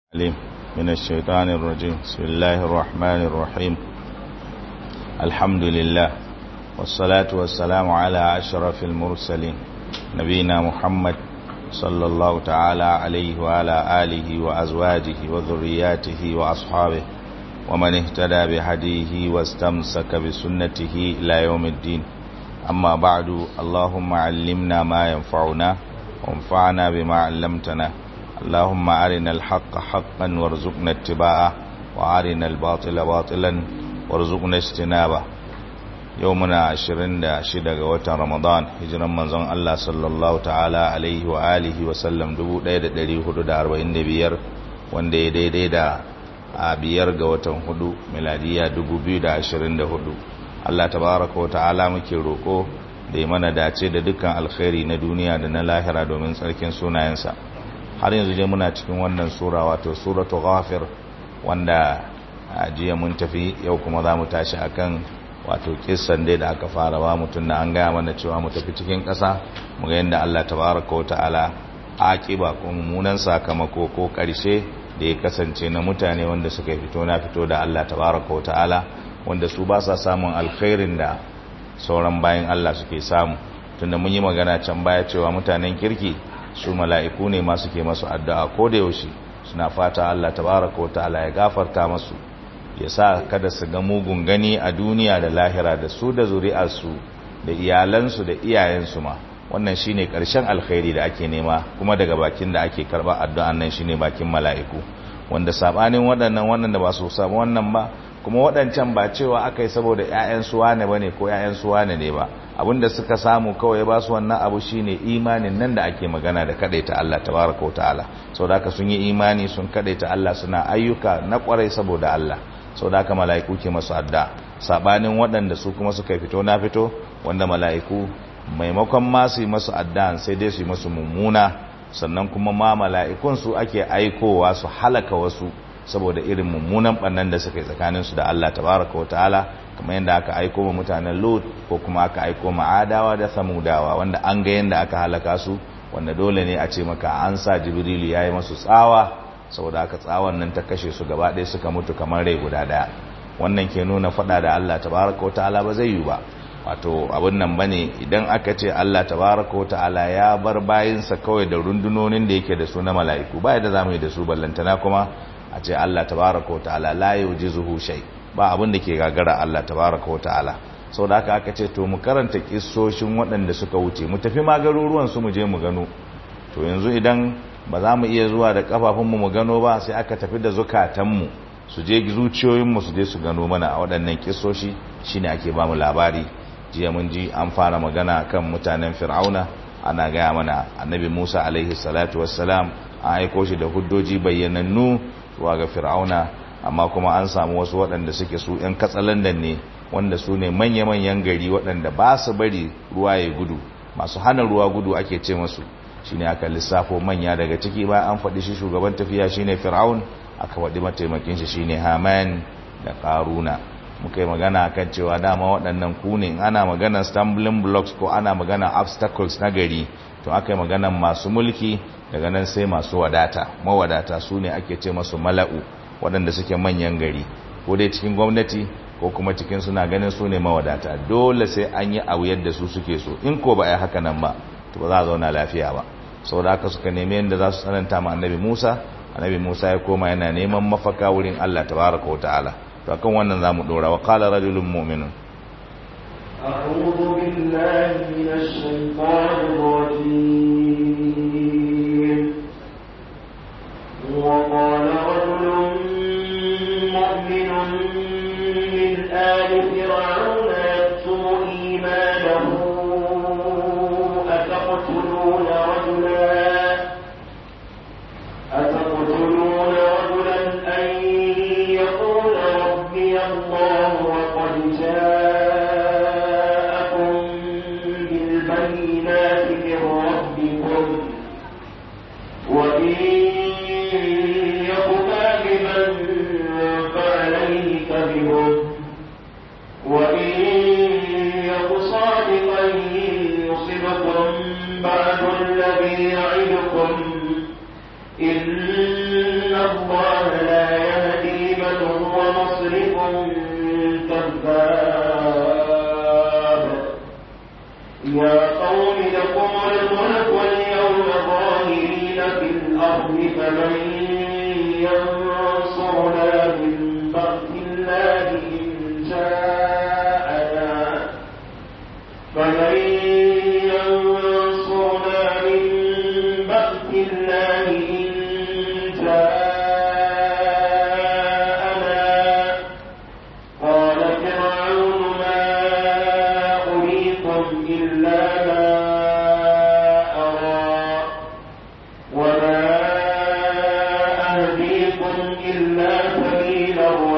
عليم من الشيطان الرجيم بسم الله الرحمن الرحيم الحمد لله والصلاة والسلام على أشرف المرسلين نبينا محمد صلى الله تعالى عليه وعلى آله وأزواجه وذرياته وأصحابه ومن اهتدى بهديه واستمسك بسنته إلى يوم الدين أما بعد اللهم علمنا ما ينفعنا وانفعنا بما علمتنا اللهم أرنا الحق حقا وارزقنا اتباعه وأرنا الباطل باطلا وارزقنا اجتنابه يومنا عشرين دا شدة وطن رمضان هجرا منزون الله صلى الله تعالى عليه وآله وسلم دبو دا دا داري هدو دا أربعين بيار وان دي دي دي دا biyar ga watan hudu miladiya dubu biyu da ashirin da hudu Allah tabaraka wa ta'ala muke roko da ya mana dace da dukkan alkhairi na duniya da na lahira domin tsarkin sunayensa har yanzu dai muna cikin wannan sura wato suratu ghafir wanda a jiya mun tafi yau kuma za mu tashi akan wato kissan dai da aka fara ba mutum da an gaya mana cewa mu tafi cikin ƙasa mu ga yadda Allah tabaraka wa ta'ala aqiba ko mummunan sakamako ko ƙarshe da ya kasance na mutane wanda suka fito na fito da Allah tabaraka wa ta'ala wanda su ba sa samun alkhairin da sauran bayan Allah suke samu tunda mun yi magana can baya cewa mutanen kirki su mala'iku ne masu ke masu addu'a ko da yaushe suna fata Allah tabaraka wata'ala ya gafarta masu ya sa kada su ga mugun gani a duniya da lahira da su da zuri'arsu da iyalansu da iyayensu ma wannan shine ƙarshen alkhairi da ake nema kuma daga bakin da ake karɓa addu'an nan shine bakin mala'iku wanda sabanin waɗannan wannan da ba su samu wannan ba kuma waɗancan ba cewa aka yi saboda 'ya'yan su wane bane ko 'ya'yan su wane ne ba abinda suka samu kawai ba su wannan abu shine imanin nan da ake magana da kadaita Allah tabaraka wa ta'ala saboda haka sun yi imani sun kadaita Allah suna ayyuka na kwarai saboda Allah saboda haka mala'iku ke masu adda sabanin waɗanda su kuma suka fito na fito wanda mala'iku maimakon ma su yi masu adda sai dai su yi masu mummuna sannan kuma ma mala'ikun su ake aikowa su halaka wasu saboda irin mummunan bannan da suka yi tsakaninsu da Allah tabaraka wa ta'ala kamar yadda aka aiko ma mutanen Lut ko kuma aka aiko ma Adawa da Samudawa wanda an ga yadda aka halaka su wanda dole ne a ce maka an sa Jibrilu yayi masu tsawa saboda aka tsawon nan ta kashe su gaba ɗaya suka mutu kamar rai guda ɗaya wannan ke nuna faɗa da Allah tabaraka wa ta'ala ba zai yi ba wato abin nan bane idan aka ce Allah tabaraka wa ta'ala ya bar bayinsa kawai da rundunonin da yake da su na mala'iku ba yadda zamu yi da su ballantana kuma a ce Allah tabaraka wa ta'ala la yujizuhu shay ba abin da ke gagara Allah tabaraka wa ta'ala saboda haka aka ce to mu karanta kissoshin waɗanda suka wuce mu tafi ma garuruwan su mu je mu gano to yanzu idan ba za mu iya zuwa da kafafun mu mu gano ba sai aka tafi da zukatan mu su je zuciyoyin mu su je su gano mana a waɗannan kissoshi shine ake ba mu labari jiya mun ji an fara magana kan mutanen fir'auna ana gaya mana annabi Musa alaihi salatu wassalam an aiko shi da huddoji bayyanannu zuwa ga fir'auna amma kuma an samu wasu waɗanda suke su 'yan katsalandan ne wanda su ne manya-manyan gari waɗanda ba su bari ruwa ya gudu masu hana ruwa gudu ake ce masu shi ne aka lissafo manya daga ciki ba an faɗi shi shugaban tafiya shi ne fir'aun aka faɗi mataimakin shi shi ne haman da ƙaruna muka yi magana kan cewa dama waɗannan ku ne ana magana stumbling blocks ko ana magana obstacles na gari to aka yi magana masu mulki daga nan sai masu wadata mawadata su ne ake ce masu mala'u waɗanda suke manyan gari ko dai cikin gwamnati ko kuma cikin suna ganin su ne mawadata dole sai an yi abu yadda su suke so in ko ba a yi haka nan ba to ba za a zauna lafiya ba sau da haka suka nemi yadda za su tsananta ma annabi musa annabi musa ya koma yana neman mafaka wurin allah tabaraka wa ta'ala to akan wannan za mu ɗora wa kala rajulun mu'minun أعوذ بالله من الشيطان الرجيم وقال رجل مؤمن من آل فرعون يكتم إيمانه أتقتلون رجلا أتقتلون رجلا أن يقول ربي الله وقد جاءكم بالبينات من ربكم وإن يك كاذبا فعليه كذبه يا قوم لكم الملك واليوم ظاهرين في الأرض فمن ينصرنا من بأس الله إن جاءنا فمن ينصرنا من بأس الله إن جاءنا قال فرعون ما أريكم إلا ما أرى وما أهديكم إلا سبيل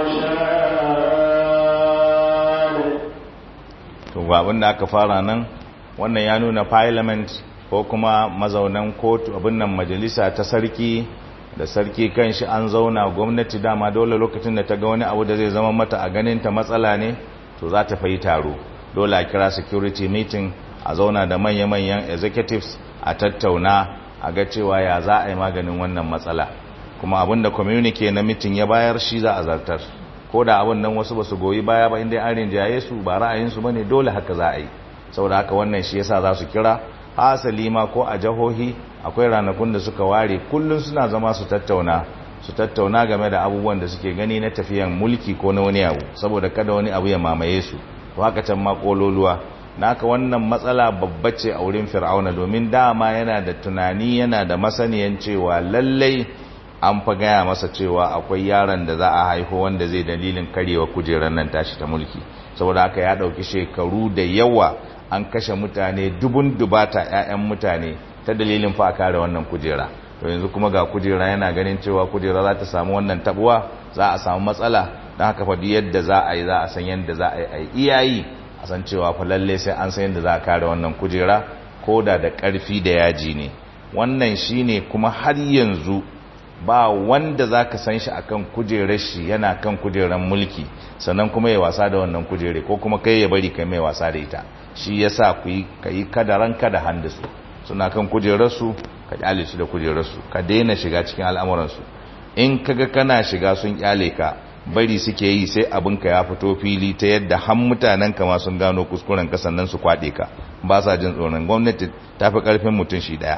الرشاد to ga abin da aka fara nan wannan ya nuna parliament ko kuma mazaunan kotu abin nan majalisa ta sarki da sarki kanshi an zauna gwamnati dama dole lokacin da ta ga wani abu da zai zama mata a ganin ta matsala ne to za ta fayi taro dole a kira security meeting a zauna da manya-manyan executives a tattauna a ga cewa ya za a yi maganin wannan matsala kuma abin da communique na meeting ya bayar shi za a zartar ko da abin nan wasu ba su goyi baya ba inda an rinjaye su ba ra'ayinsu ba ne dole haka za a yi saboda haka wannan shi yasa za su kira hasali ma ko a jihohi akwai ranakun da suka ware kullum suna zama su tattauna su tattauna game da abubuwan da suke gani na tafiyan mulki ko na wani abu saboda kada wani abu ya mamaye su to haka can ma kololuwa naka wannan matsala babba ce a wurin fir'auna domin dama yana da tunani yana da masaniyan cewa lallai an fa gaya masa cewa akwai yaron da za a haihu wanda zai dalilin karewa kujerar nan tashi ta mulki saboda haka ya dauki shekaru da yawa an kashe mutane dubun dubata 'ya'yan mutane ta dalilin fa kare wannan kujera to yanzu kuma ga kujera yana ganin cewa kujera za ta samu wannan tabuwa za a samu matsala don haka fa yadda za a yi za a san yadda za a yi a yi iyayi a san cewa fa lalle sai an san yadda za a kare wannan kujera ko da da ƙarfi da yaji ne wannan shine kuma har yanzu ba wanda za ka san shi a kan kujerar shi yana kan kujerar mulki sannan kuma ya wasa da wannan kujere ko kuma kai ya bari kai mai wasa da ita shi ya sa ku yi ka yi kadaran kada handisu suna kan kujerarsu ka kyale su da kujerarsu ka daina shiga cikin al'amuransu in kaga kana shiga sun kyale ka bari suke yi sai abinka ya fito fili ta yadda han mutanen kama sun gano kuskuren ka sannan su kwaɗe ka ba sa jin tsoron gwamnati ta fi ƙarfin mutum shi ɗaya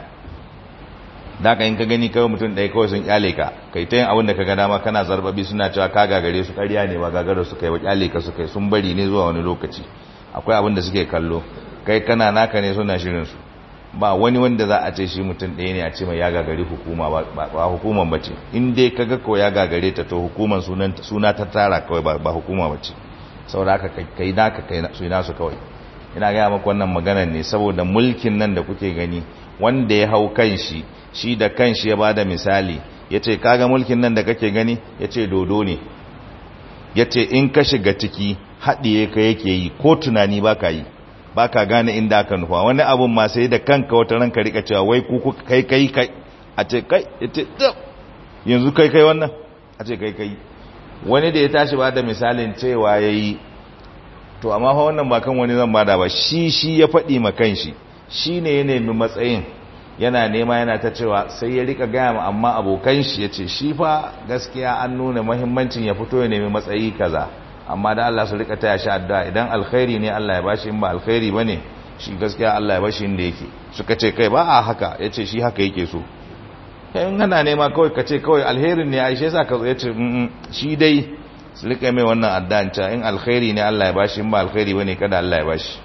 da ka in ka gani kawai mutum ɗaya kawai sun kyale ka kai ta yin abin da ka ga dama kana zarbabi suna cewa ka gagare su ƙarya ne ba gagara su kai wa kyale ka su kai sun bari ne zuwa wani lokaci akwai abin da suke kallo kai kana naka ne suna shirin su ba wani wanda za a ce shi mutum ɗaya ne a ce mai ya gagari hukuma ba hukuman ba ce in dai ka ga ko ya gagare ta to hukuman suna ta tara kawai ba hukuma ba ce saboda haka kai naka kai su nasu kawai ina gaya maka wannan maganar ne saboda mulkin nan da kuke gani wanda ya hau kan shi shi da kanshi ya bada misali ya ce kaga mulkin nan da kake gani ya ce dodo ne ya ce in ka shiga ciki haɗiye ka yake yi ko tunani ba ka yi ba ka gane inda aka nufa wani abun ma sai da kanka wata ranka rika cewa wai kuku kai kai kai a ce kai ya ce yanzu kai kai wannan a ce kai kai wani da ya tashi ba da misalin cewa ya yi to amma fa wannan ba kan wani zan bada ba shi shi ya faɗi ma kanshi shi ne ya nemi matsayin yana nema yana ta cewa sai ya rika gaya ma amma abokan shi ya ce shi fa gaskiya an nuna mahimmancin ya fito ya nemi matsayi kaza amma da Allah su rika taya shi addu'a idan alkhairi ne Allah ya bashi in ba alkhairi bane shi gaskiya Allah ya bashi inda yake suka ce kai ba a haka yace shi haka yake so in kana nema kawai ka ce kawai alherin ne aishe sa ka yace shi dai su rika mai wannan addu'an ta in alkhairi ne Allah ya bashi in ba alkhairi bane kada Allah ya bashi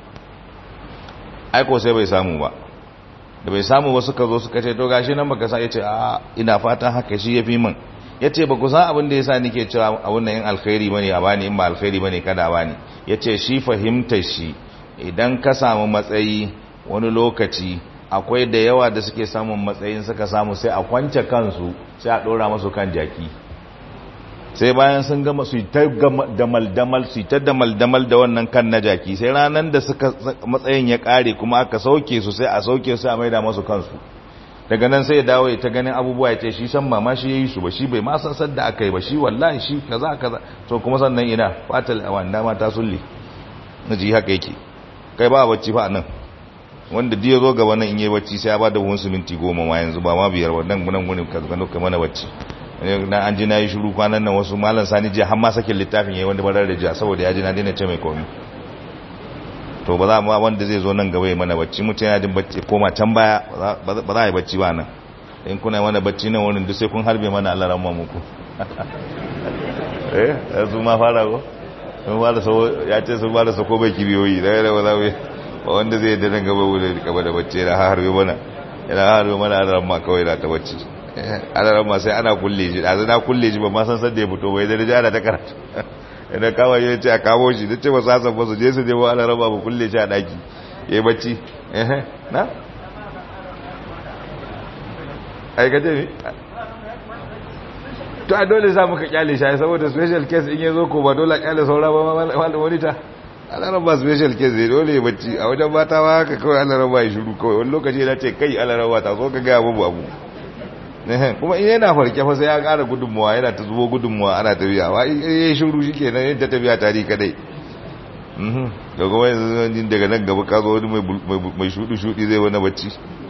aiko sai bai samu ba da bai samu ba suka zo suka ce to gashi nan baka sa yace a ina fatan haka shi yafi min yace ba ku san abin da yasa nake cewa abun nan in alkhairi bane a bani in ba alkhairi bane kada a bani yace shi fahimtar shi idan ka samu matsayi wani lokaci akwai da yawa da suke samun matsayin suka samu sai a kwance kansu sai a dora masu kan jaki sai bayan sun gama su ta damal-damal su ta damal-damal da wannan kan na jaki sai ranar da suka matsayin ya kare kuma aka sauke su sai a sauke su a maida masu kansu daga nan sai ya dawo ya ta ganin abubuwa ya ce shi san mama shi yayi su ba shi bai ma san sadda aka yi ba shi wallahi shi kaza kaza to kuma sannan ina fatal wanda ma ta sulli naji haka yake kai ba bacci fa nan wanda diya zo gaba nan in yi bacci sai ya ba da buhun siminti goma ma yanzu ba ma biyar ba nan gunan gunin ka gano kai mana bacci na an ji na yi shuru kwanan nan wasu malam sani jiya har ma sakin littafin yayi wanda barar da jiya saboda ya ji na daina ce mai komi to to ba za mu wanda zai zo nan gaba ya mana bacci mutum yana jin bacci koma can baya ba za a yi bacci ba nan in kuna mana bacci nan wurin duk sai kun harbe mana Allah ramma muku eh su ma fara go sun fara so ya ce sun fara sako bai kibiyoyi da ya ba za mu ba wanda zai da nan gaba wurin gaba da bacci yana harbe mana yana harbe mana Allah ramma kawai da ta bacci Allah ramma sai ana kulle shi da na kulle shi ba ma san san da ya fito bai da rija ana ta karatu idan kama ya ce a kamo shi da ce ba sa san ba su je su je ba Allah ramma ba kulle shi a daki yayi bacci eh na aikace ne to a dole za muka kyale shi saboda special case in yazo ko ba dole kyale saura ba wani ta alaran ba special case ne dole ya bacci a wajen mata ba haka kawai alaran ba ya shiru kawai wani lokaci yana ce kai alaran ba ta so ka gaya babu abu kuma in yana farke fa sai ya kara gudunmuwa yana ta zubo gudunmuwa ana tafiya ba in ya shiru shi kenan yin ta tafiya tari kadai da kuma yanzu daga nan gaba ka zo wani mai shudu-shudi zai wani bacci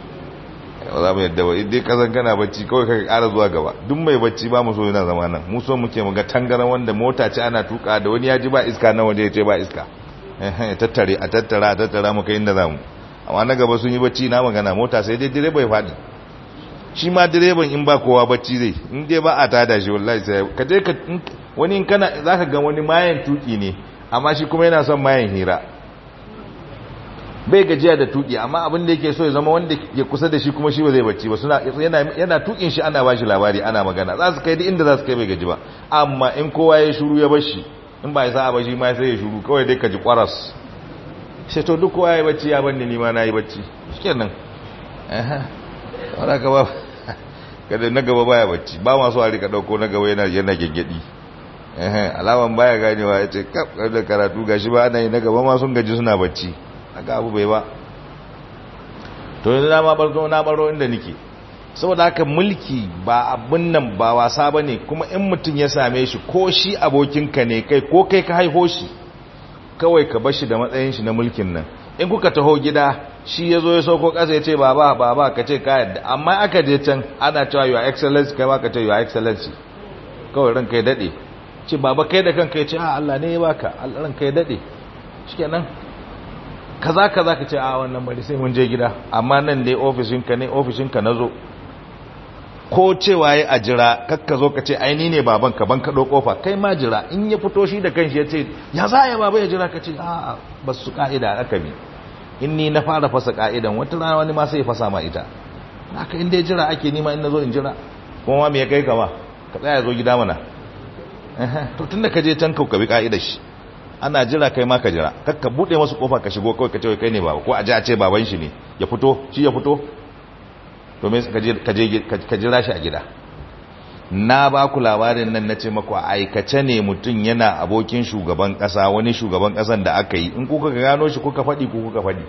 ba za mu yadda ba idai kasan kana bacci kawai ka kara zuwa gaba duk mai bacci ba mu so yana zama nan mu so muke mu ga tangaran wanda mota ce ana tuka da wani ya ji ba iska na waje ya ce ba iska eh tattare a tattara a tattara mu kai inda zamu amma na gaba sun yi bacci na magana mota sai dai direba ya fadi shi ma direban in ba kowa bacci zai in dai ba a tada shi wallahi sai ka je ka wani in kana zaka ga wani mayan tuki ne amma shi kuma yana son mayan hira bai gajiya da tuki amma abin da yake so ya zama wanda ya kusa da shi kuma shi ba zai bacci ba suna yana yana tukin shi ana bashi labari ana magana za su kai duk inda za su kai bai gaji ba amma in kowa ya shuru ya bar shi in ba ya sa ba shi ma sai ya shuru kawai dai ka ji kwaras sai to duk kowa ya bacci ya banni ni ma na yi bacci shikenan eh wala ka ba kada na gaba baya bacci ba ma so a rika dauko na gaba yana yana gaggadi eh alaman baya ganewa yace kaf da karatu gashi ba ana yi na gaba ma sun gaji suna bacci aka abu bai ba to yanzu na ma barzo na baro inda nake saboda haka mulki ba abin nan ba wasa bane kuma in mutum ya same shi ko shi abokinka ne kai ko kai ka haiho shi kawai ka bar shi da matsayin shi na mulkin nan in kuka taho gida shi ya zo ya sauko ƙasa ya ce baba baba ka ce ka yadda amma aka je can ana cewa your excellency kai ma ka ce your excellency kawai ranka ya dade ce baba kai da kanka ya ce a Allah ne ya baka Allah ranka ya dade shikenan kaza kaza ka ce a wannan bari sai mun je gida amma nan dai ofishinka ne ofishinka na zo ko cewa ya a jira kakka zo ka ce aini ne baban ka ban kaɗo ƙofa kai ma jira in ya fito shi da kanshi ya ce ya za ya baba ya jira ka ce a ba su ka'ida aka bi in ni na fara fasa ka'idan wata rana wani ma sai ya fasa ma ita haka in dai jira ake nima in na zo in jira kuma ma me ya kai kama ka tsaya zo gida mana to tun da ka je can ka bi ka'idar shi ana jira kai ma ka jira kakka bude masu kofa ka shigo kawai ka ce kai ne baba ko a ji a ce baban shi ne ya fito shi ya fito to me ka jira shi a gida na ba ku labarin nan na ce maku a aikace ne mutum yana abokin shugaban kasa wani shugaban kasan da aka yi in kuka gano shi kuka faɗi ko kuka faɗi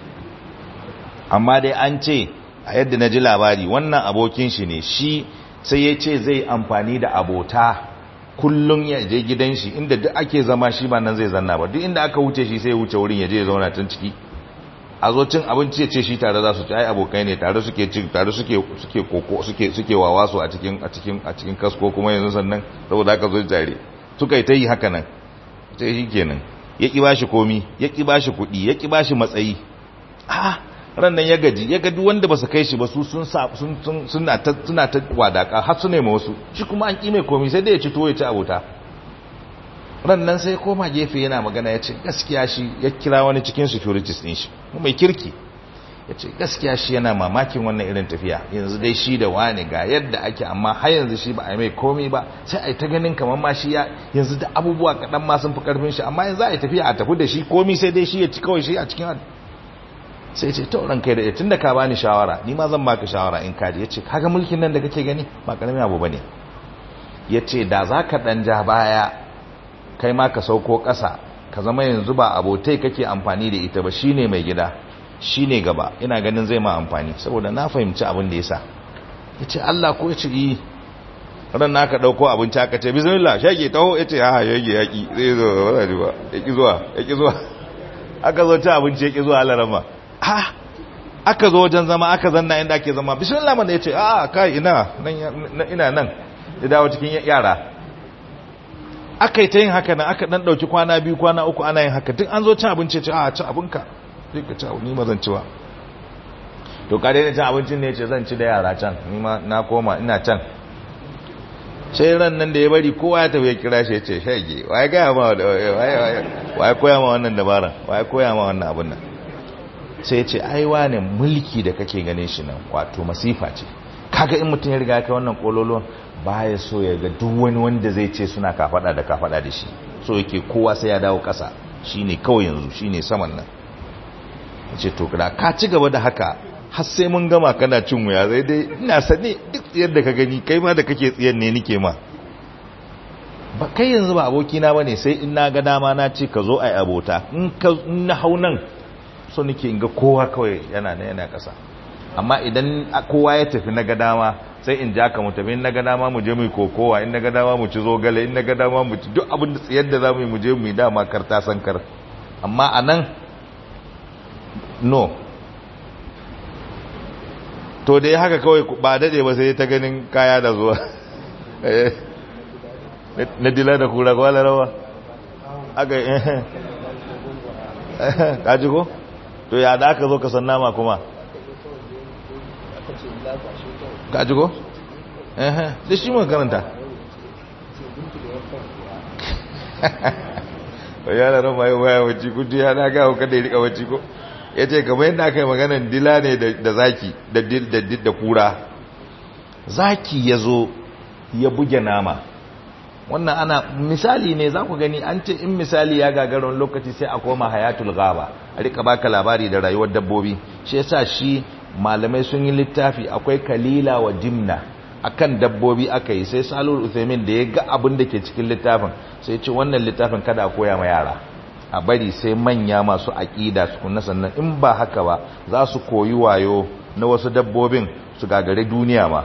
amma dai an ce a yadda na ji labari wannan abokin shi ne shi sai ya ce zai amfani da abota kullum ya je gidan shi inda duk ake zama shi ba nan zai zanna ba duk inda aka wuce shi sai ya wuce wurin ya je ya zauna tun ciki a zo cin abinci ya ce shi tare za su ci ai abokai ne tare suke ci tare suke suke koko suke suke wawaso a cikin a cikin a cikin kasko kuma yanzu sannan saboda aka zo tare suka yi ta yi haka nan sai shi kenan ya ki bashi komi ya ki bashi kuɗi ya ki bashi matsayi a ran nan ya gaji ya ga duk wanda ba su kai shi ba su sun sa sun suna ta suna ta wadaka har su nema wasu shi kuma an ki mai komi sai dai ya ci to ya ci abota ran nan sai koma gefe yana magana ya ce gaskiya shi ya kira wani cikin securities din shi mai kirki ya ce gaskiya shi yana mamakin wannan irin tafiya yanzu dai shi da wani ga yadda ake amma har yanzu shi ba a mai komai ba sai a yi ta ganin kamar ma shi ya yanzu da abubuwa kaɗan ma sun fi ƙarfin shi amma yanzu a yi tafiya a tafi da shi komai sai dai shi ya ci kawai shi a cikin sai ce tauran kai da tun da ka bani shawara ni ma zan baka shawara in kaji ya ce kaga mulkin nan da kake gani ba ƙaramin abu ba ne ya ce da za ka ɗan ja baya kai ma ka sauko ƙasa ka zama yanzu ba abotai kake amfani da ita ba shine mai gida shine gaba ina ganin zai ma amfani saboda na fahimci abin da yasa yace Allah ko yace yi ran naka dauko abinci aka ce bismillah shege taho yace ha shege yaki zai zo wala ji ba yaki zuwa yaki zuwa aka zo ci abinci yaki zuwa Allah rama ha aka zo wajen zama aka zanna inda ake zama bismillah man yace a kai ina nan ina nan ya dawo cikin yara aka yi ta yin haka nan aka dan dauki kwana biyu kwana uku ana yin haka duk an zo cin abinci ce a ci abinka sai ka ci abu ni ma zan ci wa to ka daina cin abincin ne ce zan ci da yara can ni ma na koma ina can sai ran nan da ya bari kowa ya tafi ya kira shi ya ce shage waye gaya ma waye koya ma wannan dabara waye koya ma wannan abun nan sai ya ce ai wane mulki da kake ganin shi nan wato masifa ce kaga in mutum ya riga ya kai wannan kololuwan baya so ya ga duk wani wanda zai ce suna kafada da kafada da shi so yake kowa sai ya dawo kasa shine kawai yanzu shine saman nan ce to da ka ci gaba da haka har sai mun gama kana cin wuya zai dai ina sane duk tsiyar da ka gani kai ma da kake tsiyar ne nike ma ba kai yanzu ba abokina ba ne sai in na ga dama na ce ka zo a yi abota in na hau nan so nake in ga kowa kawai yana na yana kasa amma idan kowa ya tafi na ga dama sai in ja ka mu tafi in na ga dama mu je mu yi kokowa in na ga dama mu ci zogale in na ga dama mu ci duk abin da tsiyar da za mu yi mu je mu yi dama kar ta san kar amma a nan no to dai haka kawai ba dade ba sai ta ganin kaya da zuwa na dila da kura kwala rawa aka yi kaji ko to ya da aka zo ka san nama kuma kaji ko da shi mun karanta yana ran mai waya wacce kudu ya na gawo kada ya rika wacce ko ya ce kamar yadda aka yi maganan dila ne da zaki da kura zaki ya zo ya buge nama wannan ana misali ne za ku gani an ce in misali ya gagaron lokaci sai a koma hayatul gaba a rika baka labari da rayuwar dabbobi shi yasa shi malamai sun yi littafi akwai kalila wa jimna akan dabbobi aka yi sai salul uthaymin da ya ga abin da ke cikin littafin sai ce wannan littafin kada a koya ma yara a bari sai manya masu aƙida su kunna sannan in ba haka ba za su koyi wayo na wasu dabbobin su gagare duniya ma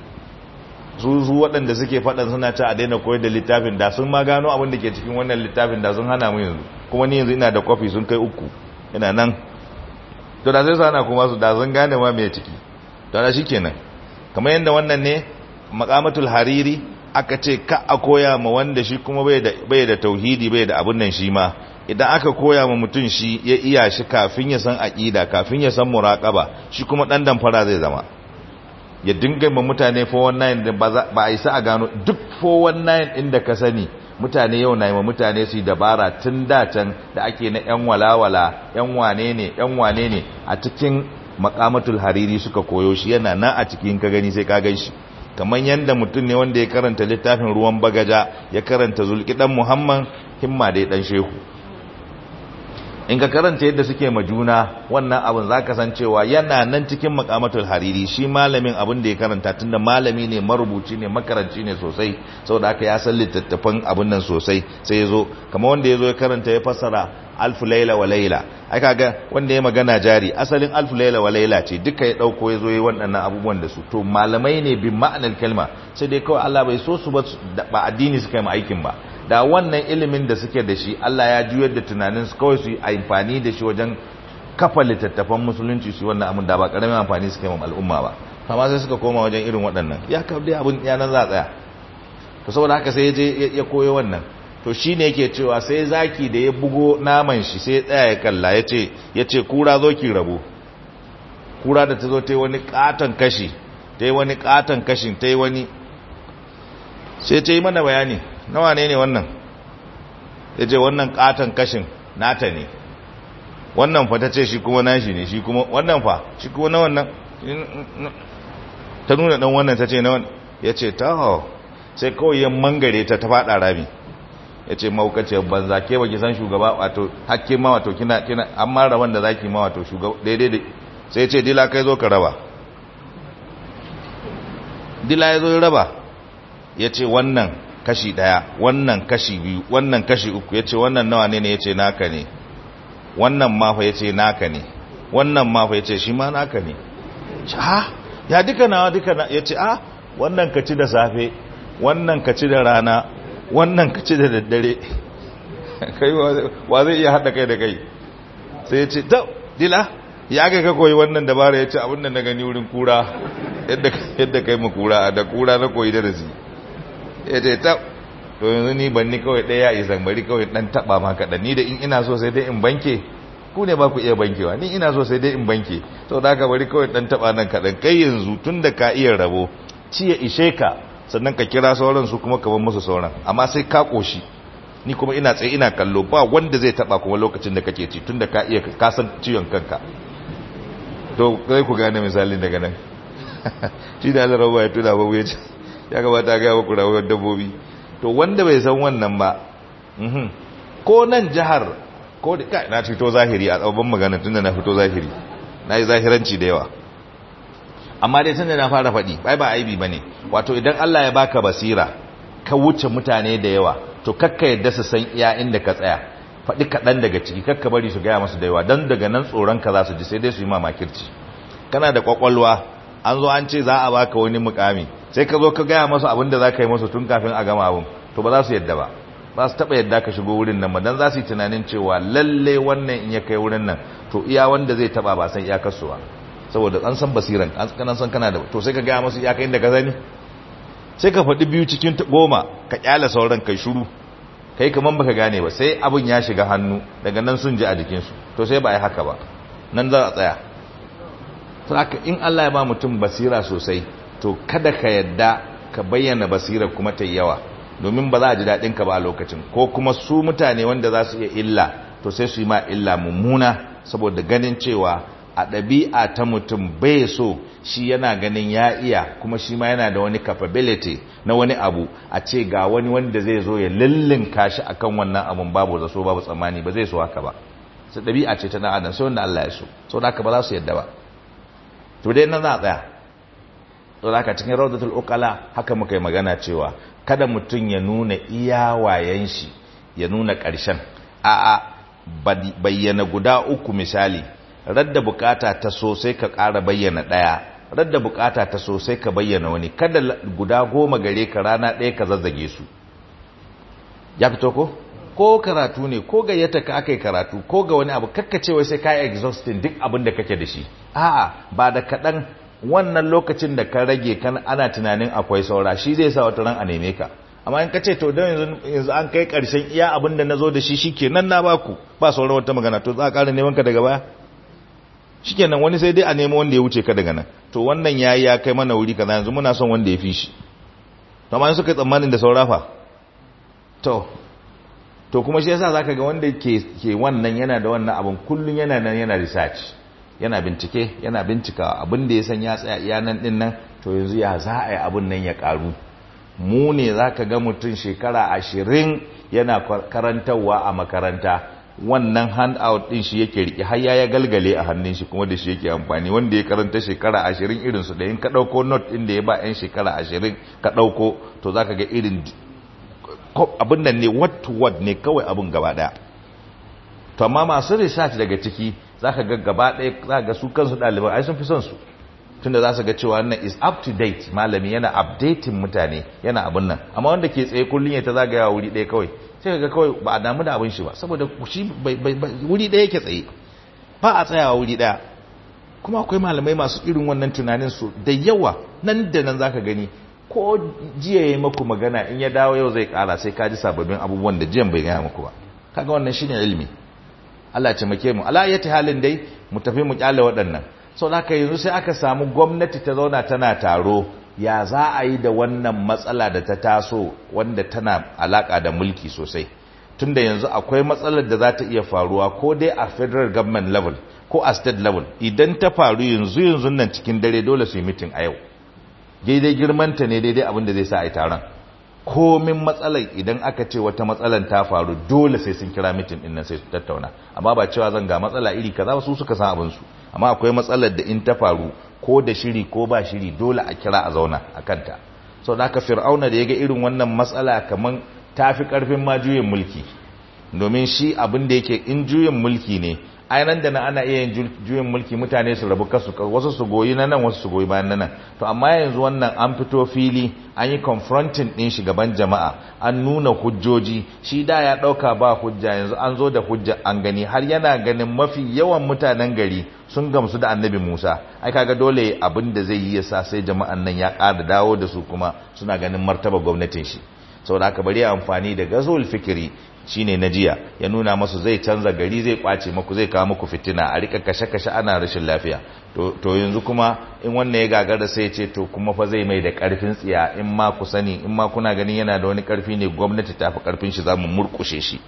su su waɗanda suke faɗan suna ci a daina koyar da littafin da sun ma gano abin da ke cikin wannan littafin da sun hana mu yanzu kuma ni yanzu ina da kwafi sun kai uku ina nan to da sai sana kuma su da sun gane ma mai ciki to da shikenan kamar yadda wannan ne maqamatul hariri aka ce ka a koya ma wanda shi kuma bai da tauhidi bai da abun nan shi ma idan aka koya ma mutum shi ya iya shi kafin ya san aqida kafin ya san muraqaba shi kuma dan damfara zai zama ya dinga ma mutane 419 da ba a isa a gano duk 419 inda ka sani mutane yau na yi ma mutane su dabara tun da can da ake na yan walawala yan wane ne yan wane ne a cikin makamatul hariri suka koyo shi yana nan a cikin ka gani sai ka gan shi kamar yadda mutum ne wanda ya karanta littafin ruwan bagaja ya karanta zulkidan muhammad himma dai dan shehu in ka karanta yadda suke ma juna wannan abin za ka san cewa yana nan cikin makamatul hariri shi malamin abin da ya karanta tunda malami ne marubuci ne makaranci ne sosai saboda haka ya san littattafan abin nan sosai sai ya zo kamar wanda ya zo ya karanta ya fassara alfu laila wa laila ai kaga wanda ya magana jari asalin alfu laila wa laila ce duka ya dauko ya zo yi waɗannan abubuwan da su to malamai ne bin ma'anar kalma sai dai kawai Allah bai so su ba ba addini suka yi ma aikin ba da wannan ilimin da suke da shi Allah ya juyar da tunanin su kawai su yi amfani da shi wajen kafa littattafan musulunci su wannan abin da ba karamin amfani suka yi ma al'umma ba amma sai suka koma wajen irin waɗannan ya kam dai abin yanan za a tsaya to saboda haka sai ya je ya koyo wannan to shi ne yake cewa sai zaki da ya bugo naman shi sai tsaya ya kalla ya ce ya ce kura zo ki rabu kura da ta zo ta yi wani katon kashi ta yi wani katon kashin ta yi wani sai ta yi mana bayani nawa ne ne wannan ya ce wannan katon kashin nata ne wannan fa ta ce shi kuma nashi ne shi kuma wannan fa shi kuma na wannan ta nuna dan wannan ta ce na wannan ya ce ta sai kawai ya mangare ta ta fada rami ya ce maukaciyar banza ke baki san shugaba wato hakke ma wato kina kina an ma raban da zaki ma wato shugaba daidai da sai ya ce dila kai zo ka raba dila ya zo ya raba ya ce wannan kashi daya wannan kashi biyu wannan kashi uku ya ce wannan nawa ne ne ya ce naka ne wannan mafa ya ce naka ne wannan mafa ya ce shi ma naka ne ha ya duka nawa duka na ya ce ah wannan ka ci da safe wannan ka ci da rana wannan ka ci da daddare kai wa zai iya haɗa kai da kai sai ya ce ta dila ya ga ka koyi wannan dabara ya ce abin da na gani wurin kura yadda kai mu kura da kura na koyi da razi ya ce ta to yanzu ni ban ni kawai ɗaya ya izan bari kawai ɗan taɓa ma kaɗan ni da in ina so sai dai in banke ku ne ba ku iya bankewa ni ina so sai dai in banke sau da haka bari kawai ɗan taɓa nan kaɗan kai yanzu tun da ka iya rabo ci ya ishe ka sannan ka kira sauran su kuma ka bar musu sauran amma sai ka ƙoshi ni kuma ina tsaye ina kallo ba wanda zai taɓa kuma lokacin da kake ci tun da ka iya ka san ciwon kanka to zai ku gane misalin daga nan shi da Allah rawa ya tuna babu ya ce ya gabata ga ku rawar dabbobi to wanda bai san wannan ba ko nan jihar ko da kai na fito zahiri a tsabban magana tunda na fito zahiri na yi zahiranci da yawa amma dai tunda na fara faɗi bai ba aibi bane wato idan Allah ya baka basira ka wuce mutane da yawa to kakka yadda su san iya inda ka tsaya faɗi kaɗan daga ciki kakka bari su gaya masu da yawa don daga nan tsoron ka za su ji sai dai su yi mamakirci kana da kwakwalwa an zo an ce za a baka wani mukami sai ka zo ka gaya masu abin da za ka yi masu tun kafin a gama abin to ba za su yadda ba ba su taɓa yadda ka shigo wurin nan ba don za su yi tunanin cewa lalle wannan in ya kai wurin nan to iya wanda zai taɓa ba san iyakarsu ba saboda an san basiran an san kana da to sai ka gaya masu iyaka inda ka sani sai ka faɗi biyu cikin goma ka kyala sauran kai shuru kai kaman baka gane ba sai abin ya shiga hannu daga nan sun ji a jikinsu to sai ba a yi haka ba nan za a tsaya haka in Allah ya ba mutum basira sosai to kada ka yadda ka bayyana basira kuma ta yawa domin ba za a ji daɗin ka ba a lokacin ko kuma su mutane wanda za su iya illa to sai su yi ma illa mummuna saboda ganin cewa a ɗabi'a ta mutum bai so shi yana ganin ya iya kuma shi ma yana da wani capability na wani abu a ce ga wani wanda zai zo ya lullunka shi akan wannan abun babu da so babu tsammani ba zai so haka ba su ɗabi'a ce ta ɗan adam sai wanda Allah ya so so da haka ba za su yadda ba to dai nan za a tsaya to da haka cikin rawdatul uqala haka muka yi magana cewa kada mutum ya nuna iya wayan shi ya nuna ƙarshen a'a bayyana guda uku misali radda bukata ta so sai ka ƙara bayyana ɗaya radda bukata ta so sai ka bayyana wani kada guda goma gare ka rana ɗaya ka zazzage su ya fito ko ko karatu ne ko gayyata ka aka yi karatu ko ga wani abu kakkacewa sai ka yi exhausting duk abin da kake da shi a'a ba da kaɗan wannan lokacin da ka rage kan ana tunanin akwai saura shi zai sa wata ran a neme ka amma in ka ce to don yanzu an kai ƙarshen iya abin da na zo da shi shi kenan na baku ba sauran wata magana to za a ƙara neman ka daga baya shikenan wani sai dai a nemo wanda ya wuce ka daga nan to wannan yayi ya kai mana wuri kaza yanzu muna son wanda ya fi shi to amma suka tsammanin da saurafa to to kuma shi yasa zaka ga wanda ke ke wannan yana da wannan abun kullun yana nan yana research yana bincike yana bincika abin da ya san ya tsaya iya nan din nan to yanzu ya za a yi abin nan ya karu mu ne zaka ga mutum shekara ashirin yana karantarwa a makaranta wannan handout din shi yake rike har ya galgale a hannun shi kuma da shi yake amfani wanda ya karanta shekara ashirin irin su da in ka dauko note din da ya ba yan shekara ashirin ka dauko to zaka ga irin abin nan ne what to what ne kawai abin gaba daya to amma masu research daga ciki zaka ga gaba daya zaka ga su kansu ɗaliban ai sun fi son su tunda za su ga cewa wannan is up to date malami yana updating mutane yana abin nan amma wanda ke tsaye kullum ya ta zagaya wuri ɗaya kawai sai ga kawai ba a damu da abin shi ba saboda shi wuri ɗaya yake tsaye ba a tsayawa wuri ɗaya kuma akwai malamai masu irin wannan tunanin su da yawa nan da nan zaka gani ko jiya ya yi maku magana in ya dawo yau zai kara sai ka ji sababbin abubuwan da jiyan bai gaya muku ba kaga wannan shine ilimi Allah ya taimake mu ala yati halin dai mu tafi mu kyale waɗannan sau da yanzu sai aka samu gwamnati ta zauna tana taro ya za a yi da wannan matsala da ta taso wanda tana alaka da mulki sosai tunda yanzu akwai matsalar da za ta iya faruwa ko dai a federal government level ko a state level idan ta faru yanzu yanzu nan cikin dare dole su yi mitin a yau daidai girmanta ne daidai abin da zai sa a yi taron komin matsalar idan aka ce wata matsalar ta faru dole sai sun kira mitin din nan sai su tattauna amma ba cewa zan ga matsala iri kaza su suka san abin su amma akwai matsalar da in ta faru ko da shiri ko ba shiri dole a kira a zauna a kanta sau da aka fir'auna da ya ga irin wannan matsala kamar ta fi ƙarfin ma juyin mulki domin shi abin da yake in juyin mulki ne ainihin da na ana iya yin juyin mulki mutane su rabu kasu wasu su goyi na nan wasu su goyi bayan na nan to amma yanzu wannan an fito fili an yi confronting din shi gaban jama'a an nuna hujjoji shi da ya dauka ba hujja yanzu an zo da hujja an gani har yana ganin mafi yawan mutanen gari sun gamsu da annabi Musa ai kaga dole abin da zai yi yasa sai jama'an nan ya ƙara dawo da su kuma suna ganin martaba gwamnatin shi saboda haka bari amfani da gazul fikiri shine na jiya ya nuna masu zai canza gari zai kwace maku zai kawo muku fitina a rika kashe-kashe ana rashin lafiya to yanzu kuma in wannan ya gagara sai ce to kuma fa zai mai da karfin tsiya in ma ku sani in ma kuna ganin yana da wani karfi ne gwamnati ta fi karfin shi za mu murkushe shi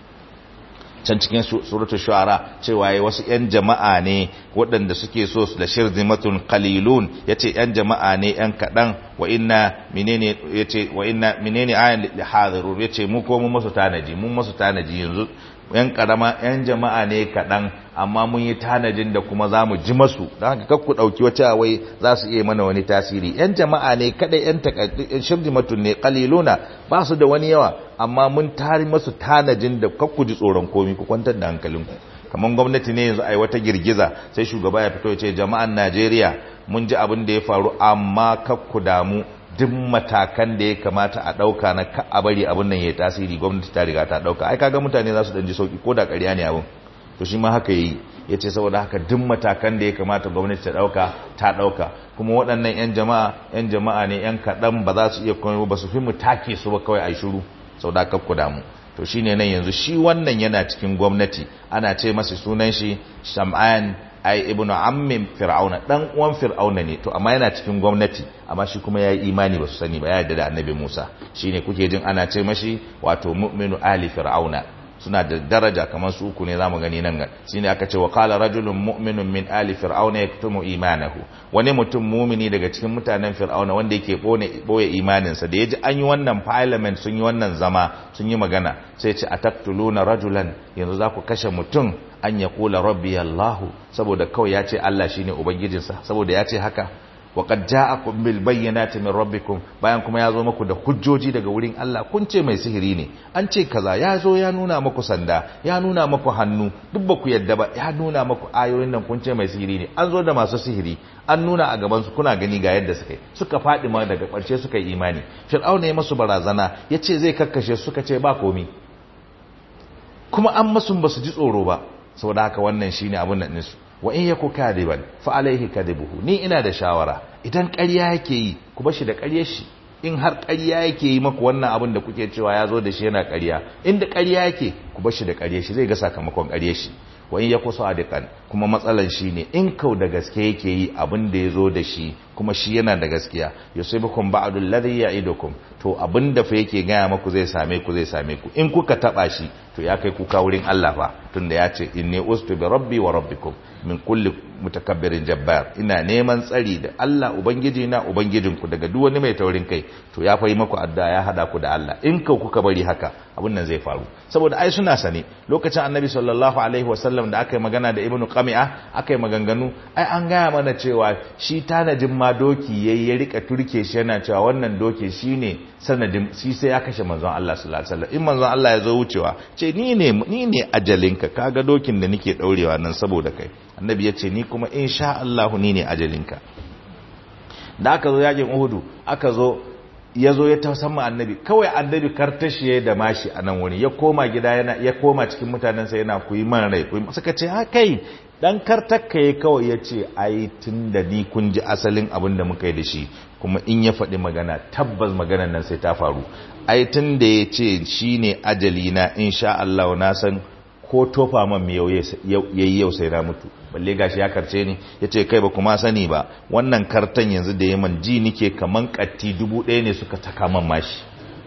can cikin suratul shu'ara cewa yayi wasu yan jama'a ne waɗanda suke so su da shirzimatun qalilun yace yan jama'a ne yan kadan wa inna menene yace wa inna menene ayan li hadiru yace mu ko mu musu tanaji mun musu tanaji yanzu yan karama yan jama'a ne kadan amma mun yi tanajin da kuma za mu ji masu don haka kakku ɗauki wata wai za su iya mana wani tasiri yan jama'a ne kada yan shirzimatun ne qaliluna ba su da wani yawa amma mun tari masu tanajin da kakku ji tsoron komi ku kwantar da hankalinku kamar gwamnati ne yanzu ai wata girgiza sai shugaba ya fito ya ce jama'an Najeriya mun ji abin da ya faru amma kakku damu duk matakan da ya kamata a ɗauka na ka a bari abin nan ya tasiri gwamnati ta riga ta ɗauka ai kaga mutane za su ɗan ji sauki ko da ƙarya ne abin to shi ma haka yi ya ce saboda haka duk matakan da ya kamata gwamnati ta ɗauka ta ɗauka kuma waɗannan 'yan jama'a 'yan jama'a ne 'yan kaɗan ba za su iya komai ba su fi mu take su ba kawai a shiru sau da kakku damu to shi ne nan yanzu shi wannan yana cikin gwamnati ana ce masa sunan shi sham'an ai ibnu ammin fir'auna dan uwan fir'auna ne to amma yana cikin gwamnati amma shi kuma yayi imani ba su sani ba ya yarda da annabi Musa shine kuke jin ana ce mashi wato mu'minu ali fir'auna suna da daraja kamar su uku ne zamu gani nan ga shine aka ce wa qala rajulun mu'minun min ali fir'auna yaktumu imanahu wani mutum mumini daga cikin mutanen fir'auna wanda yake bone boye imaninsa da yaji an yi wannan parliament sun yi wannan zama sun yi magana sai ce ataktuluna rajulan yanzu za ku kashe mutum an ya kula rabbi allah saboda kawai ya ce Allah shine ubangijinsa saboda ya ce haka وقد جاءكم بالبينات من ربكم bayan kuma ya zo muku da hujjoji daga wurin Allah kun ce mai sihiri ne an ce kaza ya zo ya nuna muku sanda ya nuna muku hannu duk ba ku yadda ba ya nuna muku ayoyin nan kun ce mai sihiri ne an zo da masu sihiri an nuna a gaban su kuna gani ga yadda suka yi suka faɗi ma daga ƙarshe suka yi imani fir'auna ya masu barazana ya ce zai kakkashe suka ce ba komi kuma an masu ba su ji tsoro ba saboda haka wannan shine abin nan nisu wa in yaku kadiban fa alaihi kadibuhu ni ina da shawara idan ƙarya yake yi ku bashi da ƙaryar shi in har ƙarya yake yi maku wannan abin da kuke cewa ya zo da shi yana ƙarya inda ƙarya yake ku bashi da ƙaryar shi zai ga sakamakon ƙaryar shi wa in yaku sadiqan kuma matsalan shi ne in kau da gaske yake yi abin da ya zo da shi kuma shi yana da gaskiya yusibukum ba'du alladhi ya'idukum to abin da fa yake gaya maku zai same ku zai same ku in kuka taba shi to ya kai kuka wurin Allah fa tunda ya ce inni ustu bi rabbi wa rabbikum min kulli mutakabbirin jabbar ina neman tsari da Allah ubangiji na ubangijinku daga duk wani mai taurin kai to ya fa yi maku adda ya hada ku da Allah in ka kuka bari haka abin nan zai faru saboda ai suna sane lokacin annabi sallallahu alaihi wasallam da aka yi magana da ibnu qami'a aka yi maganganu ai an gaya mana cewa shi tanajin ma doki yayi ya rika turke shi yana cewa wannan doki shine sanadin shi sai ya kashe manzon Allah sallallahu alaihi wasallam in manzon Allah ya zo wucewa ce ni ne ni ne ajalinka kaga dokin da nake daurewa nan saboda kai annabi ya ce ni kuma insha Allah ni ne ajalinka da aka zo yakin Uhudu aka zo ya zo ya tausan annabi kawai annabi kartashiye da mashi a nan wuri ya koma gida yana ya koma cikin mutanensa yana kuyi man rai kuyi suka ce ha kai dan kartakka ya kawai ya ce ai tun da ni kun ji asalin abin da muka yi da shi kuma in ya faɗi magana tabbas maganan nan sai ta faru ai tun da ya ce shi ne ajali na insha Allah na san ko tofa man miyau yayi yau sai na mutu balle gashi ya karce ni yace kai ba kuma sani ba wannan kartan yanzu da yaman ji nike kaman katti dubu ɗaya ne suka taka man mashi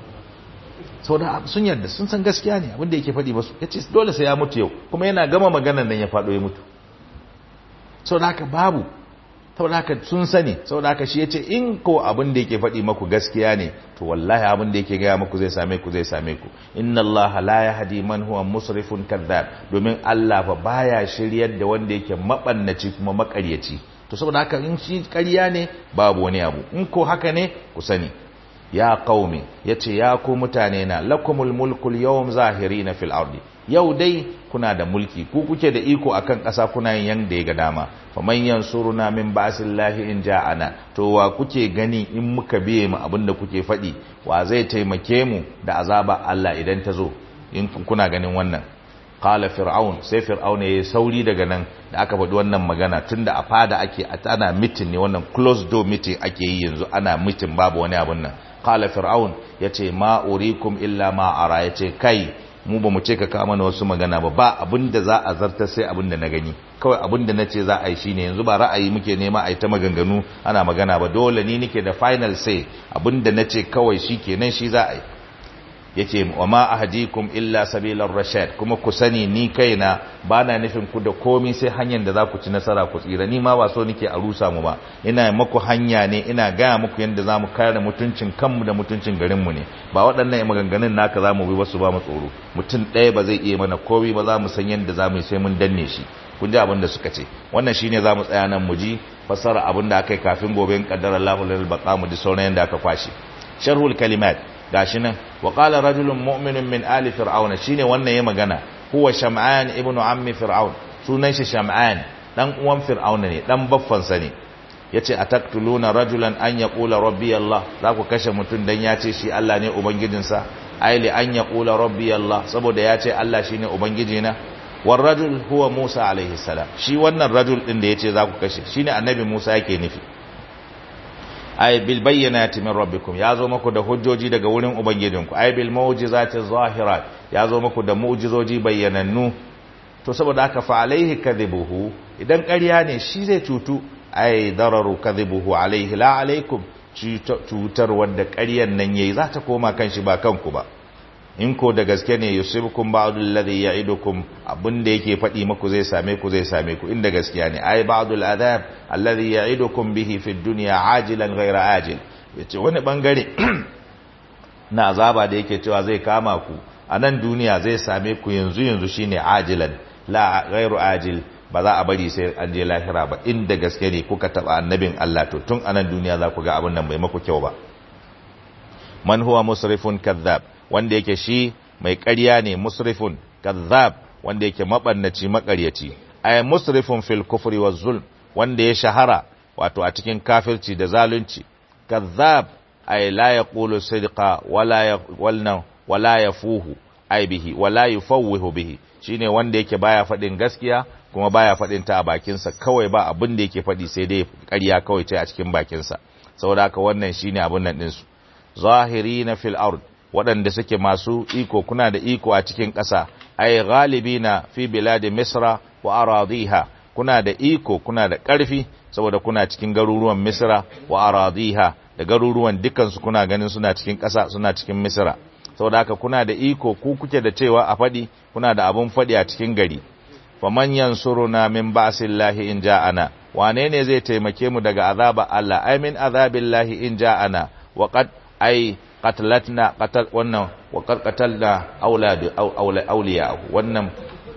saboda sun yarda sun san gaskiya ne abinda yake faɗi basu yace dole sai ya mutu yau kuma yana gama maganar nan ya faɗo ya mutu saboda haka babu saboda haka sun sani saboda haka shi yace in ko abin da yake faɗi maku gaskiya ne to wallahi abin da yake gaya maku zai same ku zai same ku inna Allah la yahdi man huwa musrifun kadhab domin Allah fa baya shiryar da wanda yake mabannaci kuma makaryaci to saboda haka in shi ƙarya ne babu wani abu in ko haka ne ku sani ya qaumi yace ya ku mutane na lakumul mulkul yawm zahirina fil ardi yau dai kuna da mulki ku kuke da iko akan ƙasa kuna yin yanda ya ga dama faman yansuruna min ba'sillahi in ja'ana to wa kuke gani in muka biye mu abinda kuke faɗi wa zai taimake mu da azaba Allah idan ta zo in kuna ganin wannan qala fir'aun sai fir'aun yayi sauri daga nan da aka faɗi wannan magana tunda a fada ake ana meeting ne wannan closed door meeting ake yi yanzu ana meeting babu wani abun nan qala fir'aun yace ma urikum illa ma ara yace kai mu ba mu ce ka kawo mana wasu magana ba ba abinda za a zartar sai abinda na gani kawai abinda na ce za a yi shine yanzu ba ra'ayi muke nema a yi ta maganganu ana magana ba dole ni nike da final say abinda na ce kawai shi kenan shi za a yi yace wa ma ahdikum illa sabilar rashad kuma ku sani ni kaina bana nufin ku da komai sai hanyar da za ku ci nasara ku tsira ni ma ba so nake a rusa mu ba ina maku hanya ne ina gaya muku yadda zamu kare mutuncin kanmu da mutuncin garin mu ne ba waɗannan maganganun naka zamu bi wasu ba mu tsoro mutum ɗaya ba zai iya mana komai ba za mu san yadda zamu yi sai mun danne shi kun ji abin da suka ce wannan shine zamu tsaya nan mu ji fassara abin da aka yi kafin gobe in kaddara Allahu lil baqa mu ji sauran yanda aka kwashi sharhul kalimat gashi nan wa qala rajulun mu'minun min ali fir'auna shine wannan ya magana huwa sham'an ibnu ammi fir'aun sunan shi sham'an dan uwan fir'auna ne dan baffan sa ne yace ataktuluna rajulan an yaqula rabbi allah za ku kashe mutun dan ya ce shi Allah ne ubangijinsa ai li an yaqula rabbi allah saboda ya ce Allah shine ubangijina war rajul huwa musa alaihi salam shi wannan rajul din da yace za ku kashe shine annabi musa yake nufi ay bil bayyinati min rabbikum yazo muku da hujjoji daga wurin ubangijinku ay bil mu'jizati zahirat yazo muku da mu'jizoji bayyanannu to saboda haka fa alaihi kadhibuhu idan ƙarya ne shi zai cutu ay dararu kadhibuhu alaihi la alaikum cutar wanda ƙaryan nan yayi za ta koma kan shi ba kanku ba in ko da gaske ne yusibukum ba'dul ladhi ya'idukum abinda yake faɗi muku zai same ku zai same ku inda gaskiya ne ai ba'dul adab alladhi ya'idukum bihi fid dunya ajilan ghayra ajil yace wani bangare na azaba da yake cewa zai kama ku a nan duniya zai same ku yanzu yanzu shine ajilan la ghayru ajil ba za a bari sai an je lahira ba inda gaske ne kuka taba annabin Allah to tun a nan duniya za ku ga abin nan bai maku kyau ba man huwa musrifun kadhab wanda yake shi mai ƙarya ne musrifun kazzab wanda yake mabannaci makaryaci ay musrifun fil kufri waz zulm wanda ya shahara wato a cikin kafirci da zalunci kazzab ay la yaqulu sidqa wala walna wala yafuhu ay bihi wala yufawwihu bihi shine wanda yake baya fadin gaskiya kuma baya fadin ta a bakinsa kawai ba abin da yake fadi sai dai ƙarya kawai ce a cikin bakinsa saboda haka wannan shine abin nan din su zahirina fil ard waɗanda suke masu iko kuna da iko a cikin ƙasa ay ghalibina fi biladi misra wa aradiha kuna da iko kuna da ƙarfi saboda kuna cikin garuruwan misra wa aradiha da garuruwan dukansu kuna ganin suna cikin ƙasa suna cikin misra saboda haka kuna da iko ku kuke da cewa a faɗi kuna da abun faɗi a cikin gari faman yansuruna min ba'sillahi in ja'ana wane ne zai taimake mu daga azaba Allah ay min azabillahi in ja'ana wa qad ay qatalatna qatal wannan wa qad qatalna aulad awliyahu wannan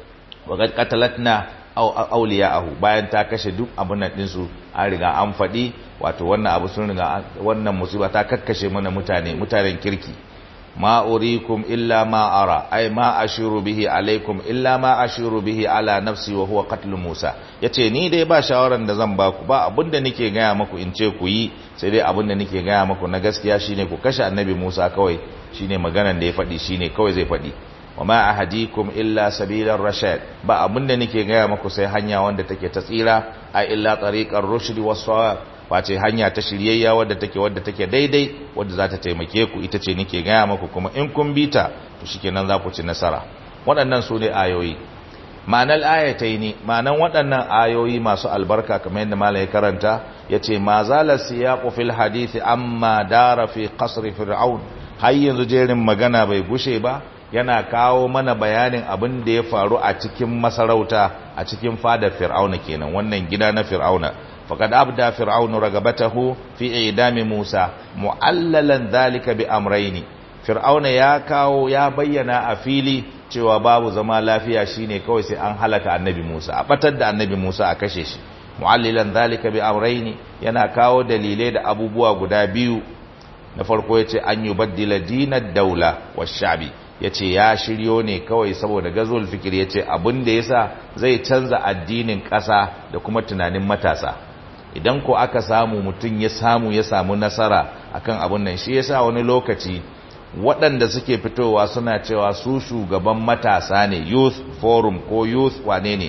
wa qad qatalatna awliyahu bayan ta kashe duk abun nan din su an riga an fadi wato wannan abu sun riga wannan musiba ta kakkashe mana mutane mutanen kirki ma urikum illa ma ara ay ma ashiru bihi alaikum illa ma ashiru bihi ala nafsi wa huwa qatl Musa yace ni dai ba shawaran da zan baku ba abinda nake gaya maku in ce ku yi sai dai abinda nake gaya maku na gaskiya shine ku kashe annabi Musa kawai shine maganan da ya faɗi shine kawai zai faɗi wa ma ahadikum illa sabilar rashad ba abinda nake gaya maku sai hanya wanda take ta tsira a illa tariqar rushd was face hanya ta shiryayya wadda take wadda take daidai wadda za ta taimake ku ita ce nake gaya maku kuma in kun bi ta to shikenan za ku ci nasara waɗannan su ne ayoyi ma'anar ayatai ne ma'anar waɗannan ayoyi masu albarka kamar yadda malai karanta ya ce ma zala siyaqu fil hadithi amma dara fi qasri fir'aun har yanzu jerin magana bai gushe ba yana kawo mana bayanin abin da ya faru a cikin masarauta a cikin fadar fir'auna kenan wannan gida na fir'auna فقد أبدى فرعون رغبته في إعدام موسى معللا ذلك بأمرين فرعون يا كاو يا بينا أفيلي cewa babu zama lafiya shine kawai sai an halaka annabi Musa a batar da annabi Musa a kashe shi mu'allilan zalika bi amrayni yana kawo dalilai da abubuwa guda biyu na farko yace an yubaddila dinad daula wash-sha'bi yace ya shiryo ne kawai saboda gazul fikir yace abin da yasa zai canza addinin ƙasa da kuma tunanin matasa idan ko aka samu mutum ya samu ya samu nasara akan abun nan shi yasa wani lokaci waɗanda suke fitowa suna cewa su shugaban matasa ne youth forum ko youth wane ne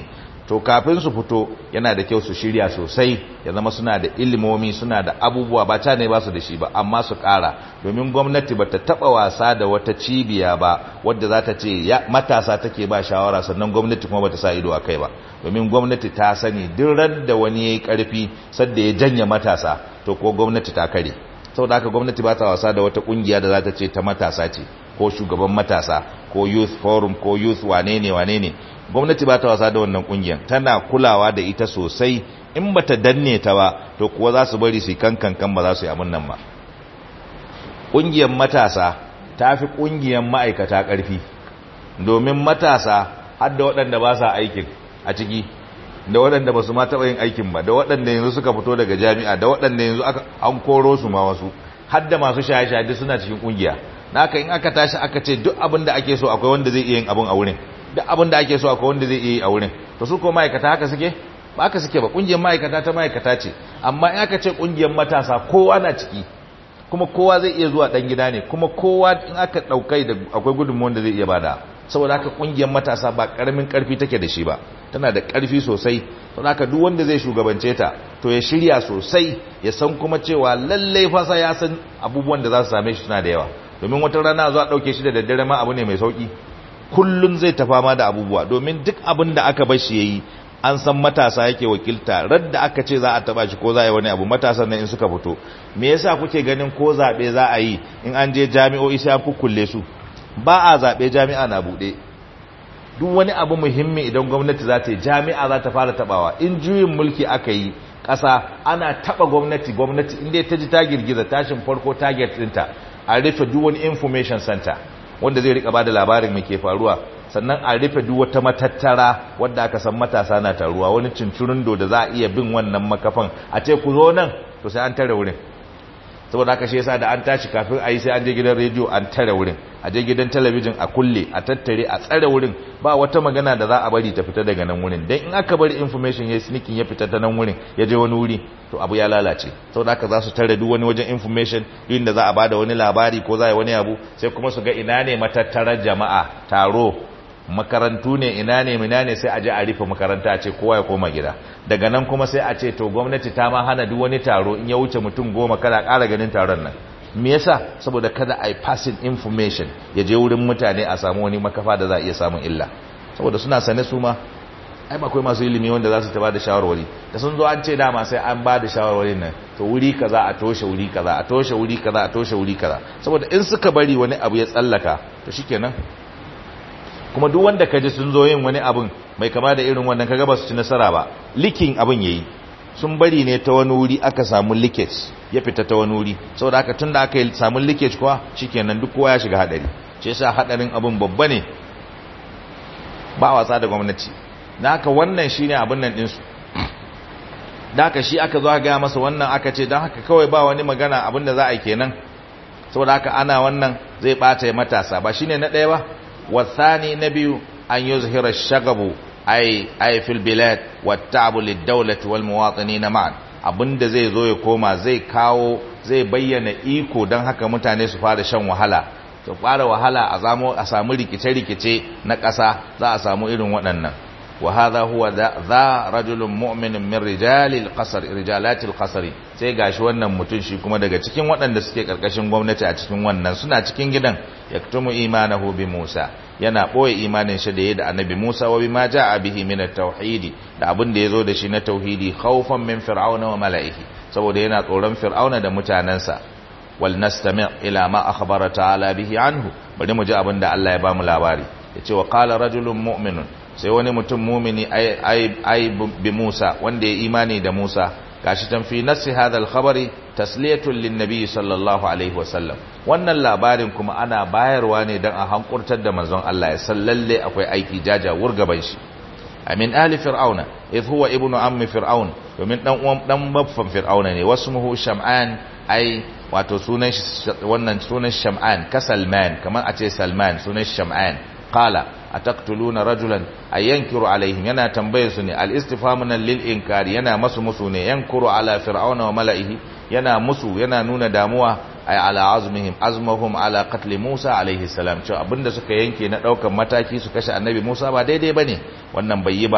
to kafin su fito yana da kyau su shirya sosai ya zama suna da ilimomi suna da abubuwa ba ta ne ba su da shi ba amma su ƙara domin gwamnati ba ta taɓa wasa da wata cibiya ba wadda za ta ce matasa take ba shawara sannan gwamnati kuma ba ta sa ido a kai ba domin gwamnati ta sani duk ran da wani ya yi ƙarfi sadda ya janye matasa to ko gwamnati ta kare saboda haka gwamnati ba ta wasa da wata ƙungiya da za ta ce ta matasa ce ko shugaban matasa ko youth forum ko youth wane ne wane ne gwamnati ba ta wasa da wannan kungiyar tana kulawa da ita sosai in ba ta danne ta ba to kuwa za su bari su kankan kan ba za su yi abin nan ba kungiyar matasa ta fi kungiyar ma'aikata ƙarfi domin matasa har da waɗanda ba sa aikin a ciki da waɗanda ba su ma taɓa yin aikin ba da waɗanda yanzu suka fito daga jami'a da waɗanda yanzu an koro su ma wasu har da masu shaye-shaye suna cikin kungiya naka in aka tashi aka ce duk abin da ake so akwai wanda zai iya yin abin a wurin duk abin da ake so akwai wanda zai iya yi a wurin to su ko ma'aikata haka suke ba haka suke ba kungiyar ma'aikata ta ma'aikata ce amma in aka ce kungiyar matasa kowa na ciki kuma kowa zai iya zuwa dan gida ne kuma kowa in aka daukai da akwai gudunmuwan da zai iya bada saboda haka kungiyar matasa ba karamin karfi take da shi ba tana da karfi sosai saboda haka duk wanda zai shugabance ta to ya shirya sosai ya san kuma cewa lallai fasa ya san abubuwan da za su same shi suna da yawa domin wata rana zuwa dauke shi da daddare ma abu ne mai sauki kullun zai ta fama da abubuwa domin duk abin da aka bar shi yayi an san matasa yake wakilta radda aka ce za a taba shi ko za a yi wani abu matasan nan in suka fito me yasa kuke ganin ko zabe za a yi in an je jami'o'i sai an kukkulle su ba a zabe jami'a na bude duk wani abu muhimmi idan gwamnati za ta yi jami'a za ta fara tabawa in juyin mulki aka yi ƙasa ana taba gwamnati gwamnati inda ta ji ta girgiza tashin farko target ɗinta a rufe duk wani information center wanda zai rika bada labarin mai ke faruwa sannan a rufe duk wata matattara wadda aka san matasa na taruwa wani cincirindo da za a iya bin wannan makafan a ce ku zo nan to sai an tare wurin saboda haka shi yasa da an tashi kafin a yi sai an je gidan rediyo an tare wurin a je gidan talabijin a kulle a tattare a tsare wurin ba wata magana da za a bari ta fita daga nan wurin dan in aka bari information ya sneaking ya fita ta nan wurin ya je wani wuri to abu ya lalace saboda haka za su tare duk wani wajen information inda za a bada wani labari ko za a yi wani abu sai kuma su ga ina ne matattarar jama'a taro makarantu ne ina ne mina ne sai a je a rufe makaranta a ce kowa ya koma gida daga nan kuma sai a ce to gwamnati ta ma hana duk wani taro in ya wuce mutum goma kada ƙara ganin taron nan me yasa saboda kada a yi passing information ya je wurin mutane a samu wani makafa da za a iya samun illa saboda suna sane su ma ai ba akwai masu ilimi wanda za su ta ba da shawarwari da sun zo an ce dama sai an ba da shawarwarin nan to wuri kaza a toshe wuri kaza a toshe wuri kaza a toshe wuri kaza saboda in suka bari wani abu ya tsallaka to shikenan kuma duk wanda kaji sun zo yin wani abun mai kama da irin wannan kaga ba su ci nasara ba likin abin yayi sun bari ne ta wani wuri aka samu leakage ya fita ta wani wuri saboda haka tunda aka yi samu leakage kuwa shikenan duk kowa ya shiga hadari shi yasa hadarin abin babba ne ba wasa da gwamnati da haka wannan shine abin nan din su da haka shi aka zo aka ga masa wannan aka ce dan haka kawai ba wani magana abin da za a yi kenan saboda haka ana wannan zai bata matasa ba shine na ɗaya ba والثاني نبي أن يظهر الشغب أي أي في البلاد والتعب للدولة والمواطنين معا abinda zai zo ya koma zai kawo zai bayyana iko don haka mutane su fara shan wahala su fara wahala a zamo a samu rikice-rikice na ƙasa za a samu irin waɗannan wa hadha huwa za rajulun mu'minin min rijalil qasr rijalatil qasri sai gashi wannan mutum shi kuma daga cikin waɗanda suke karkashin gwamnati a cikin wannan suna cikin gidan yaktumu imanahu bi Musa yana boye imanin shi da yayi da annabi Musa wa bima jaa bihi min at-tauhid da abin da yazo da shi na tauhidi khawfan min fir'auna wa mala'ihi saboda yana tsoron fir'auna da mutanansa wal nastami' ila ma akhbara ta'ala bihi anhu bari mu ji abin da Allah ya ba mu labari yace wa qala rajulun mu'minun sai wani mutum mumini ai bi Musa wanda ya imani da Musa gashi tan fi nasi hadha al-khabari tasliyatun lin-nabi sallallahu alaihi wasallam wannan labarin kuma ana bayarwa ne dan a hankurtar da manzon Allah ya sallalle akwai aiki jaja wurgaban shi amin ali fir'auna idh huwa ibnu ammi fir'aun domin dan uwan dan baffan fir'auna ne wasmuhu sham'an ai wato sunan wannan sunan sham'an ka salman kamar a ce salman sunan sham'an qala ataqtuluna rajulan ayankiru alaihim yana tambayar su ne al-istifhamu lil inkari yana masu musu ne yankuru ala fir'auna wa mala'ihi yana musu yana nuna damuwa ay ala azmihim azmahum ala qatl Musa alaihi salam cewa abinda suka yanke na daukan mataki su kashe annabi Musa ba daidai bane wannan bai yi ba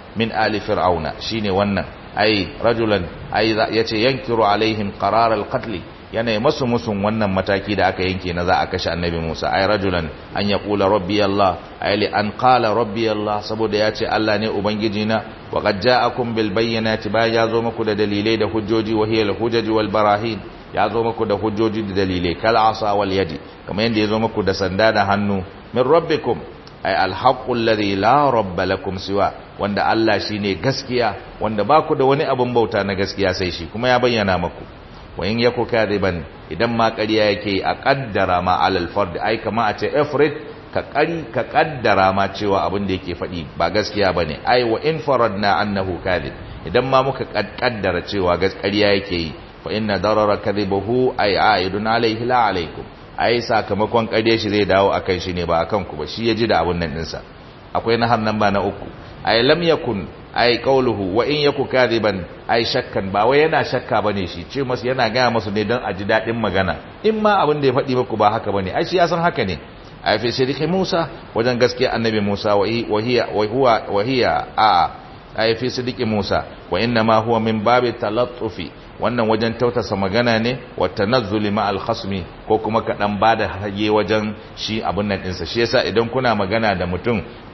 min ali fir'auna shine wannan ai rajulan ai yace yankiru alaihim qarar al-qatl yana masu musun wannan mataki da aka yanke na za a kashe annabi Musa ai rajulan an ya kula rabbi Allah ai li an qala rabbi Allah saboda ya ce Allah ne ubangiji na wa qad ja'akum bil bayyinati ba ya zo muku da dalilai da hujjoji wa hiya al hujaj wal barahin ya zo muku da hujjoji da dalilai kal asa wal yadi kamar yanda ya zo muku da sanda da hannu min rabbikum ai al haqqu alladhi la rabba lakum siwa wanda Allah shine gaskiya wanda ba ku da wani abun bauta na gaskiya sai shi kuma ya bayyana muku wa in yaku kadiban idan ma ƙarya yake a kaddara ma alal fard ai kama a ce ifrit ka ƙari ka kaddara ma cewa abin da yake faɗi ba gaskiya bane ai wa in faradna annahu kadib idan ma muka kaddara cewa gaskiya yake yi fa inna darara kadhibuhu ai aidun alaihi la alaikum ai sakamakon ƙarya shi zai dawo akan shi ne ba akan ku ba shi ya ji da abun nan dinsa akwai na hannan ba na uku ai lam yakun ai qauluhu wa in yaku kadiban ai shakkan ba wai yana shakka bane shi ce masu yana gaya masu ne don a ji dadin magana in ma abin da ya faɗi muku ba haka bane ai shi ya san haka ne ai fi sirri Musa wajen gaskiya annabi Musa wa hiya wa huwa wa hiya a ai fi sirri Musa wa inna ma huwa min babi talattufi wannan wajen tautasa magana ne wa tanazzuli ma al-khasmi ko kuma ka dan bada hage wajen shi abun nan dinsa shi yasa idan kuna magana da mutum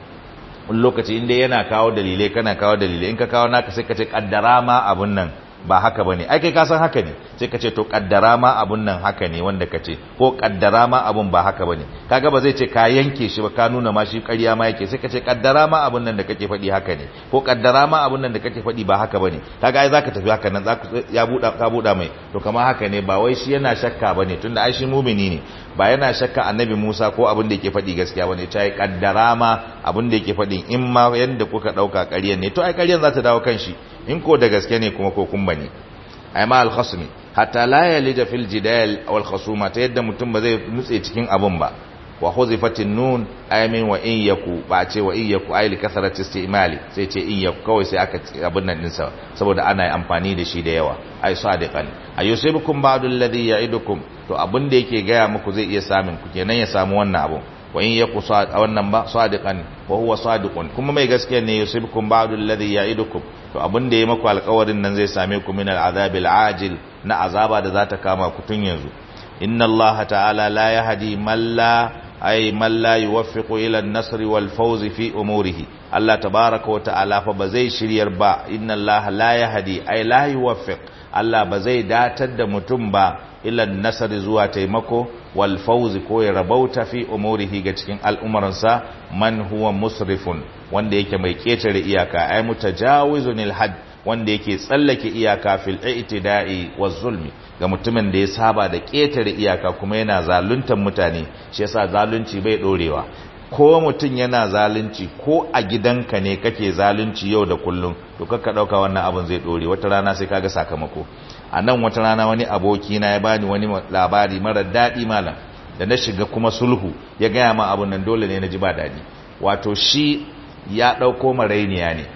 wani lokaci inda yana kawo dalilai kana kawo dalilai in ka kawo naka sai ka ce kaddara ma abun nan ba haka bane ai kai ka san haka ne sai ka ce to kaddara ma abun nan haka ne wanda ka ce ko kaddara ma abun ba haka bane kaga ba zai ce ka yanke shi ba ka nuna ma shi ƙarya ma yake sai ka ce kaddara ma abun nan da kake faɗi haka ne ko kaddara ma abun nan da kake faɗi ba haka bane kaga ai zaka tafi haka nan zaka ya buɗa ka buɗa mai to kamar haka ne ba wai shi yana shakka bane tunda ai shi mumini ne ba yana shakka annabi Musa ko abin da yake faɗi gaskiya bane ta yi kaddara ma abin da yake faɗi in ma yanda kuka ɗauka ƙaryan ne to ai ƙaryan za ta dawo kan shi in ko da gaske ne kuma ko kun bane ai ma al-khasmi hatta la yalija fil jidal wal khusuma ta yadda mutum ba zai nutse cikin abun ba wa huzifatin nun ayamin wa in yaku ba ce wa in yaku ay li kasarati istimali sai ce in yaku kawai sai aka abun nan dinsa saboda ana amfani da shi da yawa ay sadiqan ayusibukum ba'du alladhi ya'idukum to abun da yake gaya muku zai iya samun ku kenan ya samu wannan abun wa in yaku wannan ba sadiqan wa huwa sadiqun kuma mai gaskiya ne yusibukum ba'du alladhi ya'idukum to abin da ya maku alƙawarin nan zai same ku min al'azabil ajil na azaba da za ta kama ku tun yanzu inna allaha ta'ala la yahdi man la ay man la yuwaffiqu ila an-nasr wal fawz fi umurihi Allah tabaaraka wa ta'ala fa ba zai shiryar ba inna allaha la yahdi ay la yuwaffiq Allah ba zai datar da mutum ba ila an-nasr zuwa taimako wal fawz ko ya rabauta fi umurihi ga cikin al'umuransa man huwa musrifun wanda yake mai ketare iyaka ay mutajawizunil had wanda yake tsallake iyaka fil i'tida'i waz zulmi ga mutumin da ya saba da ketare iyaka kuma yana zaluntar mutane shi yasa zalunci bai dorewa ko mutum yana zalunci ko a gidanka ne kake zalunci yau da kullum to kakka dauka wannan abin zai dore wata rana sai kaga sakamako a nan wata rana wani aboki na ya bani wani labari mara daɗi malam da na shiga kuma sulhu ya gaya ma abun nan dole ne na ji ba daɗi wato shi ya ɗauko marainiya ne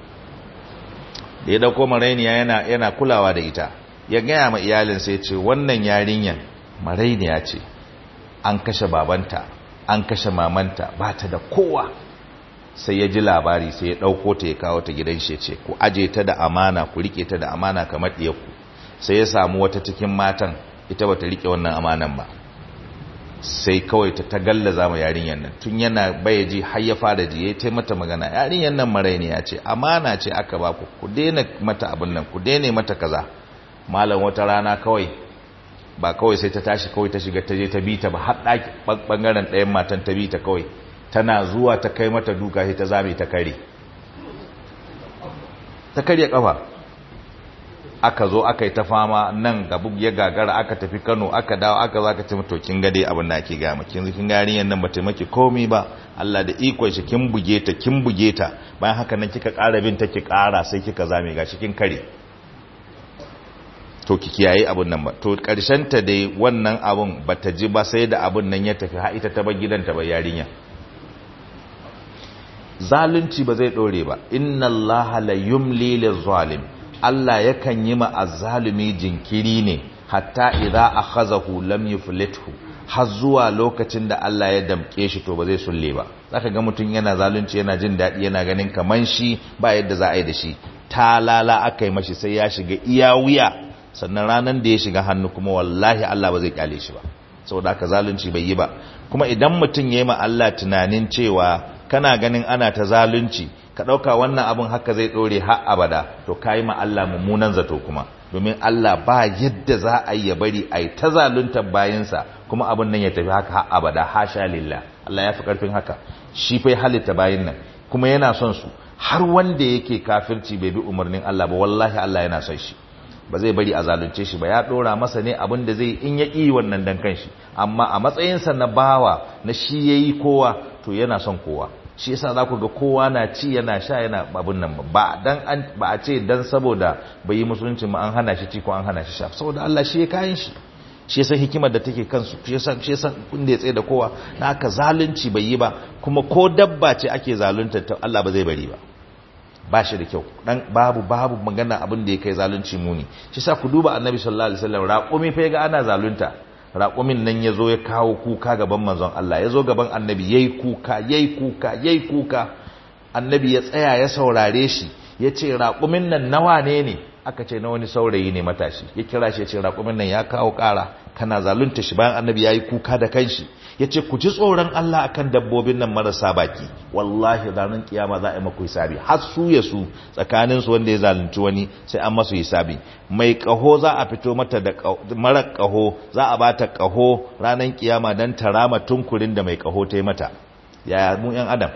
da ya ɗauko marainiya yana, yana kulawa da ita ya gaya ma iyalin sai ce wannan yarinyan marainiya ce an kashe babanta an kashe mamanta ba ta da kowa sai ya ji labari sai ya ɗauko ta ya kawo ta gidan shi ce ku aje ta da amana ku rike ta da amana kamar ɗiyarku sai ya samu wata cikin matan ita bata rike wannan amanan ba sai kawai ta tagallaza ma yarinyar nan tun yana baya ji har ya fara ji yayi tai mata magana yarinyar nan marainiya ce amana ce aka ba ku ku daina mata abin nan ku daina mata kaza malam wata rana kawai ba kawai sai ta tashi kawai ta shiga ta je ta bi ta ba har daki bangaren ɗayan matan ta bi ta kawai tana zuwa ta kai mata duka sai ta zame ta kare ta karya kafa aka zo aka yi ta fama nan gabu ya gagara aka tafi Kano aka dawo aka za ka ce to kin gade abin da ake gaya maki yanzu kin ga yarinyar nan bata maki komai ba Allah da ikon shi kin buge ta kin buge ta bayan haka nan kika ƙara bin ta ki ƙara sai kika zame gashi kin kare to ki kiyaye abun nan ba to karshen ta dai wannan abun bata ji ba sai da abun nan ya tafi har ita ta bar gidanta ba yarinya zalunci ba zai dore ba inna allaha la yumli lizalim Allah yakan yi ma azzalumi jinkiri ne hatta idza akhazahu lam yuflithu har zuwa lokacin da Allah ya damke shi to ba zai sulle ba zaka ga mutum yana zalunci yana jin daɗi yana ganin kaman shi ba yadda za a yi da shi talala aka yi mashi sai ya shiga iya wuya sannan ranar da ya shiga hannu kuma wallahi Allah ba zai kyale shi ba saboda haka zalunci bai yi ba kuma idan mutum ya yi ma Allah tunanin cewa kana ganin ana ta zalunci ka ɗauka wannan abin haka zai ɗore har abada to ka yi ma Allah mummunan zato kuma domin Allah ba yadda za a yi ya bari a yi ta zaluntar bayansa kuma abin nan ya tafi haka har abada hasha lillah Allah ya fi ƙarfin haka shi fai halitta bayan nan kuma yana son su har wanda yake kafirci bai bi umarnin Allah ba wallahi Allah yana son shi ba zai bari a zalunce shi ba ya dora masa ne abin da zai in ya ƙi wannan dan kanshi amma a matsayinsa na bawa na shi yayi kowa to yana son kowa shi yasa za ku ga kowa na ci yana sha yana abin nan ba dan an ba a ce dan saboda bai yi musulunci ma an hana shi ci ko an hana shi sha saboda Allah shi ya kayan shi shi yasa hikimar da take kansu shi yasa shi yasa kun da ya tsaye da kowa na haka zalunci bai yi ba kuma ko dabba ce ake zalunta ta Allah ba zai bari ba ba shi da kyau dan babu babu magana abin da ya kai zalunci muni shi sa ku duba annabi sallallahu alaihi wasallam raqumi fa ga ana zalunta raqumin nan yazo ya kawo kuka gaban manzon Allah yazo gaban annabi yayi kuka yayi kuka yayi kuka annabi ya tsaya ya saurare shi yace raqumin nan nawa ne ne aka ce na wani saurayi ne matashi ya kira shi ya ce raqumin nan ya kawo kara kana zalunta shi bayan annabi yayi kuka da kanshi yace ku ji tsoron Allah akan dabbobin nan marasa baki wallahi ranar kiyama za a yi maku hisabi har su ya su tsakanin su wanda ya zalunci wani sai an masu hisabi mai kaho za a fito mata da mara kaho za a bata kaho ranar kiyama dan tarama tunkurin da mai kaho ta yi mata yaya mu yan adam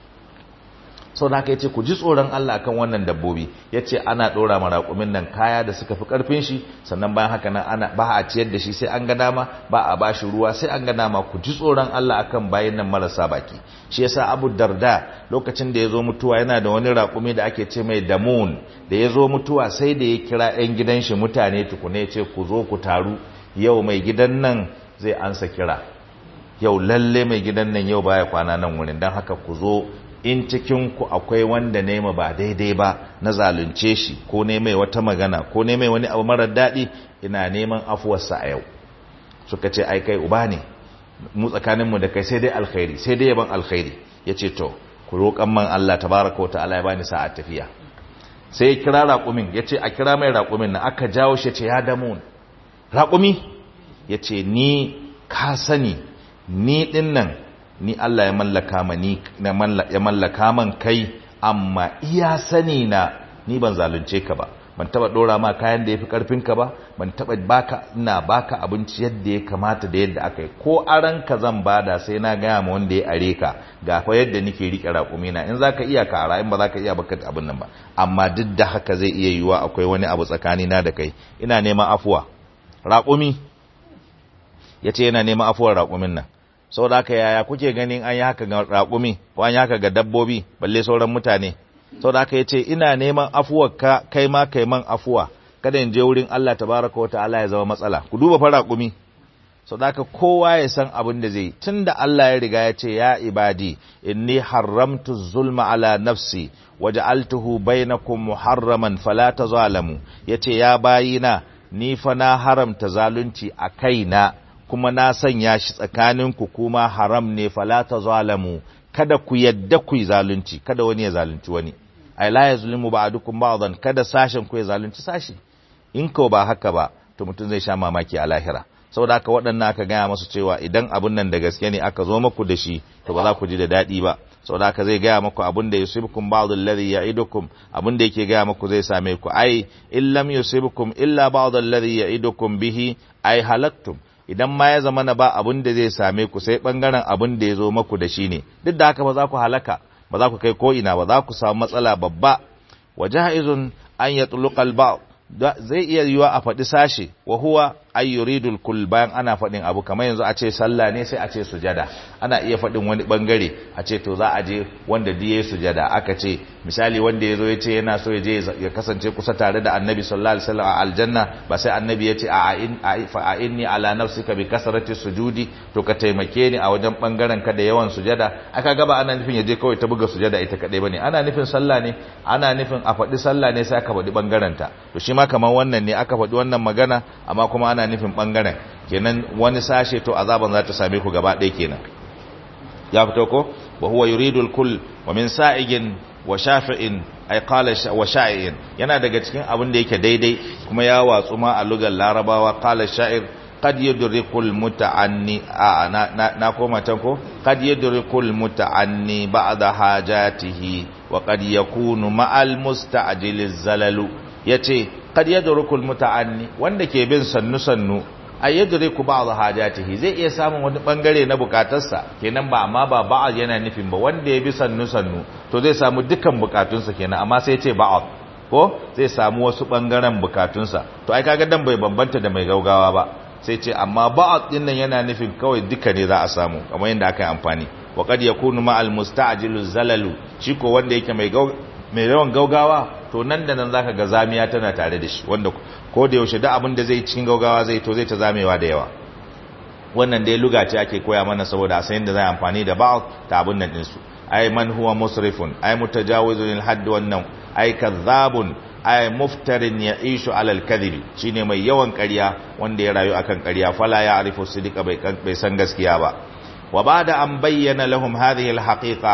sau da haka ya ce ku ji tsoron Allah kan wannan dabbobi ya ce ana ɗora maraƙumin nan kaya da suka fi ƙarfin shi sannan bayan haka nan ana ba a ciyar da shi sai an ga dama ba a ba shi ruwa sai an ga dama ku ji tsoron Allah akan bayan nan marasa baki shi yasa Abu Darda lokacin da ya zo mutuwa yana da wani raƙumi da ake ce mai damun da ya zo mutuwa sai da ya kira 'yan gidan shi mutane tukune ya ce ku zo ku taru yau mai gidan nan zai ansa kira yau lalle mai gidan nan yau baya kwana nan wurin don haka ku zo in cikinku akwai wanda nema ba daidai ba na zalunce shi ko ne mai wata magana ko ne mai wani abu marar daɗi ina neman afuwarsa a yau suka ce ai kai uba ne mu tsakaninmu da kai sai dai alkhairi sai dai yaban alkhairi ya ce to ku roƙan man Allah tabaraka wa ta'ala ya bani sa'a tafiya sai ya kira raƙumin ya ce a kira mai raƙumin na aka jawo shi ce ya damu raƙumi ya ce ni ka sani ni ɗin nan ni Allah ya mallaka ma ni ya mallaka man kai amma iya sani na ni ban zalunce ka ba ban taba dora ma kayan da yafi karfin ka ba ban taba baka ina baka abinci yadda ya kamata da yadda aka yi ko aran ka zan bada sai na gaya ma wanda ya are ka ga fa yadda nake rike raƙumi na in zaka iya ka ara in ba zaka iya baka abin nan ba amma duk da haka zai iya yiwa akwai wani abu tsakani na da kai ina neman afuwa raƙumi yace yana neman afuwar raƙumin nan sau da haka yaya kuke ganin an yi haka ga raƙumi ko an yi haka ga dabbobi balle sauran mutane sau da haka ya ce ina neman afuwar ka kai ma kai man afuwa kada in je wurin Allah tabaraka wa ta'ala ya zama matsala ku duba fa raƙumi sau da haka kowa ya san abin da zai tun da Allah ya riga ya ce ya ibadi inni haramtu zulma ala nafsi waja'altuhu bainakum muharraman fala tazalamu yace ya bayina ni fa na haramta zalunci a kaina kuma na sanya shi tsakaninku kuma haram ne fala ta zalamu kada ku yadda ku yi zalunci kada wani ya zalunci wani ai la yazlimu ba'dukum ba'dan kada sashen ku ya zalunci sashi in ko ba haka ba to mutum zai sha mamaki a lahira saboda haka waɗannan aka gaya masu cewa idan abun nan da gaske ne aka zo maku da shi to ba za ku ji da daɗi ba saboda haka zai gaya maku abun da yusibukum ba'd alladhi ya'idukum abun da yake gaya maku zai same ku ai in lam yusibukum illa ba'd alladhi ya'idukum bihi ai halaktum idan ma ya zama na ba abin da zai same ku sai bangaren abin da ya zo maku da shi ne duk da haka ba za ku halaka ba za ku kai ko ina ba za ku samu matsala babba wa jahizun an yatluqal ba zai iya yiwa a faɗi sashe wa huwa ay yuridul kull bayan ana faɗin abu kamar yanzu a ce sallah ne sai a ce sujada ana iya faɗin wani bangare a ce to za a je wanda diye sujada aka ce misali wanda ya zo ya ce yana so ya je ya kasance kusa tare da annabi sallallahu alaihi wasallam a aljanna ba sai annabi ya ce a in fa inni ala nafsika bi kasrati sujudi to ka taimake ni a wajen bangaren ka da yawan sujada aka ga ba ana nufin ya je kawai ta buga sujada ita kadai bane ana nufin sallah ne ana nufin a faɗi sallah ne sai aka faɗi bangaren ta to shi ma kamar wannan ne aka faɗi wannan magana amma kuma ana nufin bangaren kenan wani sashe to azaban za ta same ku gaba ɗaya kenan ya fito ko wa huwa yuridul kull wa min sa'igin wa shafi'in ay qala wa sha'in yana daga cikin abin da yake daidai kuma ya watsu ma a lugar larabawa qala sha'ir qad yudrikul muta'anni a na na, na koma can ko qad yudrikul muta'anni ba'da hajatihi wa qad yakunu ma'al musta'jiliz zalalu yace qad yudrikul muta'anni wanda ke bin sannu sannu ay yudriku ba'd hajatihi zai iya samun wani bangare na bukatarsa kenan ba amma ba ba'd yana nufin ba wanda ya bi sannu sannu to zai samu dukkan bukatunsa kenan amma sai ya ce ba'd ko zai samu wasu bangaren bukatunsa to ai kaga dan bai bambanta da mai gaugawa ba sai ce amma ba'd din nan yana nufin kawai duka ne za a samu kamar yadda aka yi amfani wa qad yakunu ma'al musta'jilu zalalu shi ko wanda yake mai mai yawan gaugawa to nan da nan zaka ga zamiya tana tare da shi wanda ko da yaushe da abin da zai cikin gaugawa zai to zai ta zamewa da yawa wannan dai luga ce ake koya mana saboda a sayin da zai amfani da ba'd ta abin nan din su ay man huwa musrifun ay mutajawizun lil hadd wannan ay kadhabun ay muftarin ya'ishu ala al-kadhibi shine mai yawan ƙarya wanda ya rayu akan ƙarya fala ya arifu sidika bai bai san gaskiya ba وبعد أن بين لهم هذه الحقيقة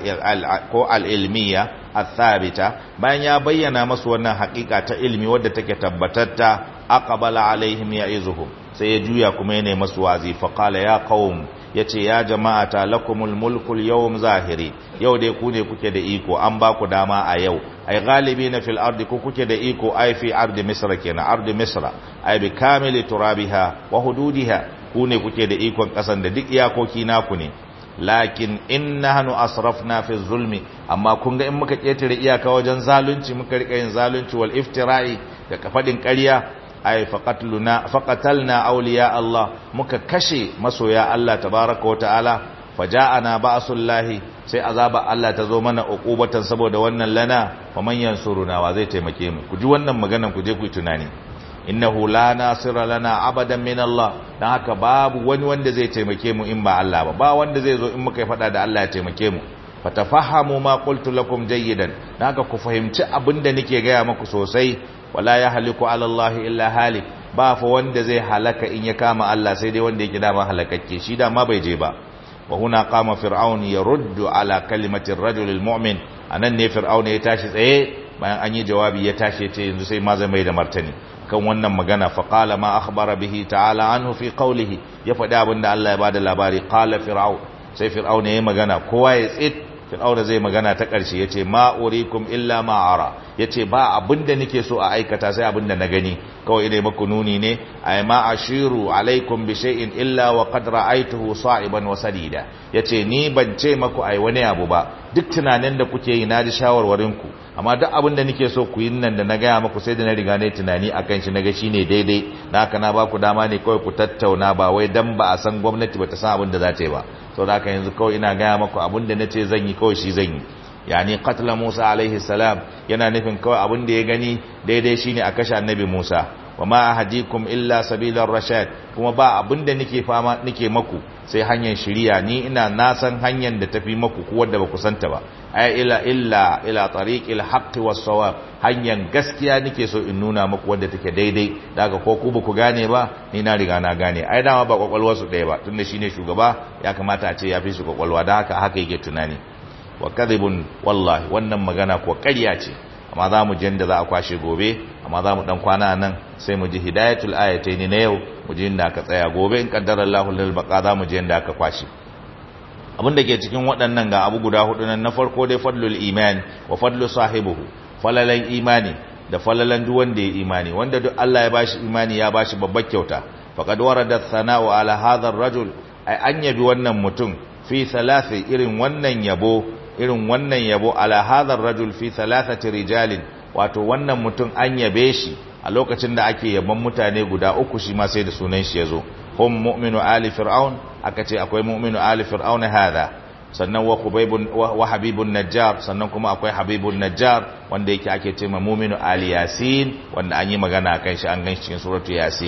العلمية الثابتة بأن يبين مسونا حقيقة علمي ودتك تبتت أقبل عليهم يعظهم سيجويا كمين مسوازي فقال يا قوم yace ya jama'ata lakumul mulkul yawm zahiri yau dai ku ne kuke da iko an ba ku dama a yau ai galibina fil ardi ku kuke da iko ai fi ardi misra kenan ardi misra ai bi kamili turabiha wa hududiha ku ne kuke da ikon kasan da duk iyakoki naku ne lakin innahnu asrafna fi zulmi amma kun ga in muka ketare iyaka wajen zalunci muka rika yin zalunci wal iftira'i da kafadin ƙarya ay faqatluna faqatalna awliya Allah muka kashe masoya Allah tabaaraka wa ta'ala faja'ana ba'sullahi sai azaba Allah ta zo mana uqubatan saboda wannan lana wa man yansuruna wa zai taimake mu ku ji wannan maganan ku je ku yi tunani innahu la nasira lana abadan min Allah dan haka babu wani wanda zai taimake mu in ba Allah ba ba wanda zai zo in muka yi fada da Allah ya taimake mu fatafahamu ma qultu lakum jayyidan dan haka ku fahimci abinda nake gaya muku sosai wala yahliku ala Allah illa halik ba fa wanda zai halaka in ya kama Allah sai dai wanda yake dama halakakke shi da ma bai je ba wa huna qama fir'aun yaruddu ala kalimati ar-rajul al-mu'min anan ne fir'aun ya tashi tsaye bayan an yi jawabi ya tashi ce yanzu sai ma zai mai da martani kan wannan magana faƙala ma akhbara bihi ta'ala anhu fi qawlihi ya faɗi abin da Allah ya bada labari qala fir'aun sai fir'aun yayi magana kowa ya tsit fir'aun zai magana ta ƙarshe yace ma urikum illa ma ara yace ba abin da nake so a aikata sai abin da na gani kawai ina maku nuni ne ay ma ashiru alaikum bi shay'in illa wa qad ra'aytuhu sa'iban wa sadida yace ni ban ce maku ai wani abu ba duk tunanin da kuke yi na ji shawarwarin ku amma duk abin da nake so ku yi nan da na gaya maku sai da na riga ne tunani akan shi naga shine daidai na haka na baku dama ne kawai ku tattauna ba wai dan ba a san gwamnati ba ta san abin da za ta yi ba saboda haka yanzu kawai ina gaya maku abin da nace zan yi kawai shi zan yi yani qatla Musa alaihi salam yana nufin kawai abin da ya gani daidai shine a kashe annabi Musa wa ma ahadikum illa sabilar rashad kuma ba abin da nake fama nake maku sai hanyar shiriya ni ina na san hanyar da tafi maku ku wanda ba ku santa ba ay ila illa ila tariqil haqqi was sawab hanyar gaskiya nake so in nuna maku wanda take daidai daga ko ku ba ku gane ba ni na riga na gane ai dama ba kwakwalwar su ɗaya ba tunda shine shugaba ya kamata a ce ya fi su kwakwalwa da haka haka yake tunani wa kadhibun wallahi wannan magana ko ƙarya ce amma za mu je da za a kwashe gobe amma za mu dan kwana nan sai mu ji hidayatul ayatain na yau mu ji inda aka tsaya gobe in qaddara Allahu lil baqa za mu je inda aka kwashe abin da ke cikin waɗannan ga abu guda hudu nan na farko dai fadlul iman wa fadlu sahibihi falalan imani da falalan duk wanda ya imani wanda duk Allah ya bashi imani ya bashi babbar kyauta faqad warada thana'u ala hadha ar-rajul ai an yabi wannan mutum fi thalathi irin wannan yabo irin wannan yabo ala hadar rajul fi thalathati rijalin wato wannan mutum an yabe shi a lokacin da ake yaban mutane guda uku shi ma sai da sunan shi yazo hum mu'minu ali fir'aun aka ce akwai mu'minu ali fir'aun hada sannan wa khubaybun wa habibun najjar sannan kuma akwai habibun najjar wanda yake ake ce ma mu'minu ali yasin wanda an yi magana akan shi an gan shi cikin suratu yasin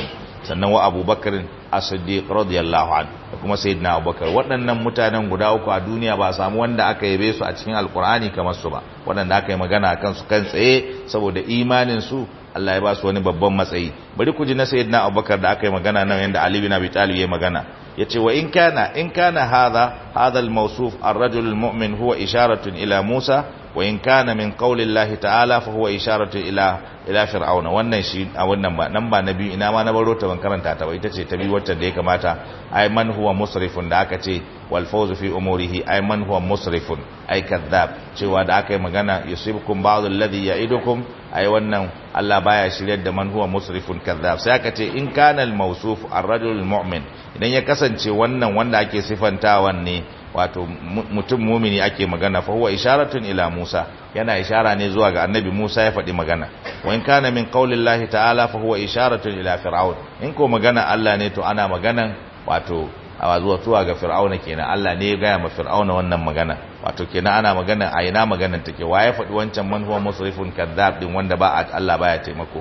sannan wa abubakar as-siddiq radiyallahu anhu da kuma sayyidina abubakar waɗannan mutanen guda uku a duniya ba samu wanda aka yabe su a cikin alkur'ani kamar su ba waɗanda aka yi magana akan su kan tsaye saboda imanin su Allah ya ba su wani babban matsayi bari ku ji na sayyidina abubakar da aka yi magana nan yanda ali bin abi talib ya magana yace wa in kana in kana hadha hadha al-mawsuf ar-rajul al-mu'min huwa isharatun ila Musa wa in kana min qawli Allah ta'ala fa huwa isharatun ila ila fir'auna wannan shi a wannan ba nan ba nabi ina ma na baro ta ban karanta ta ba ita ce ta bi wacce da ya kamata ay man huwa musrifun da aka ce wal fawzu fi umurihi ay man huwa musrifun ay kadhab cewa da aka yi magana yusibukum ba'd alladhi ya'idukum ay wannan Allah baya shiryar da man huwa musrifun kadhab sai aka ce in kana al-mawsuf ar-rajul al-mu'min idan ya kasance wannan wanda ake sifantawan ne wato mutum mumini ake magana fa huwa isharatun ila Musa yana ishara ne zuwa ga annabi Musa ya faɗi magana wa in kana min qaulillahi ta'ala fa huwa isharatun ila fir'aun in ko magana Allah ne to ana magana wato a zuwa zuwa ga fir'auna kenan Allah ne ya gaya ma fir'auna wannan magana wato kenan ana magana a ina maganar take wa ya faɗi wancan man huwa musrifun kadhab din wanda ba Allah baya taimako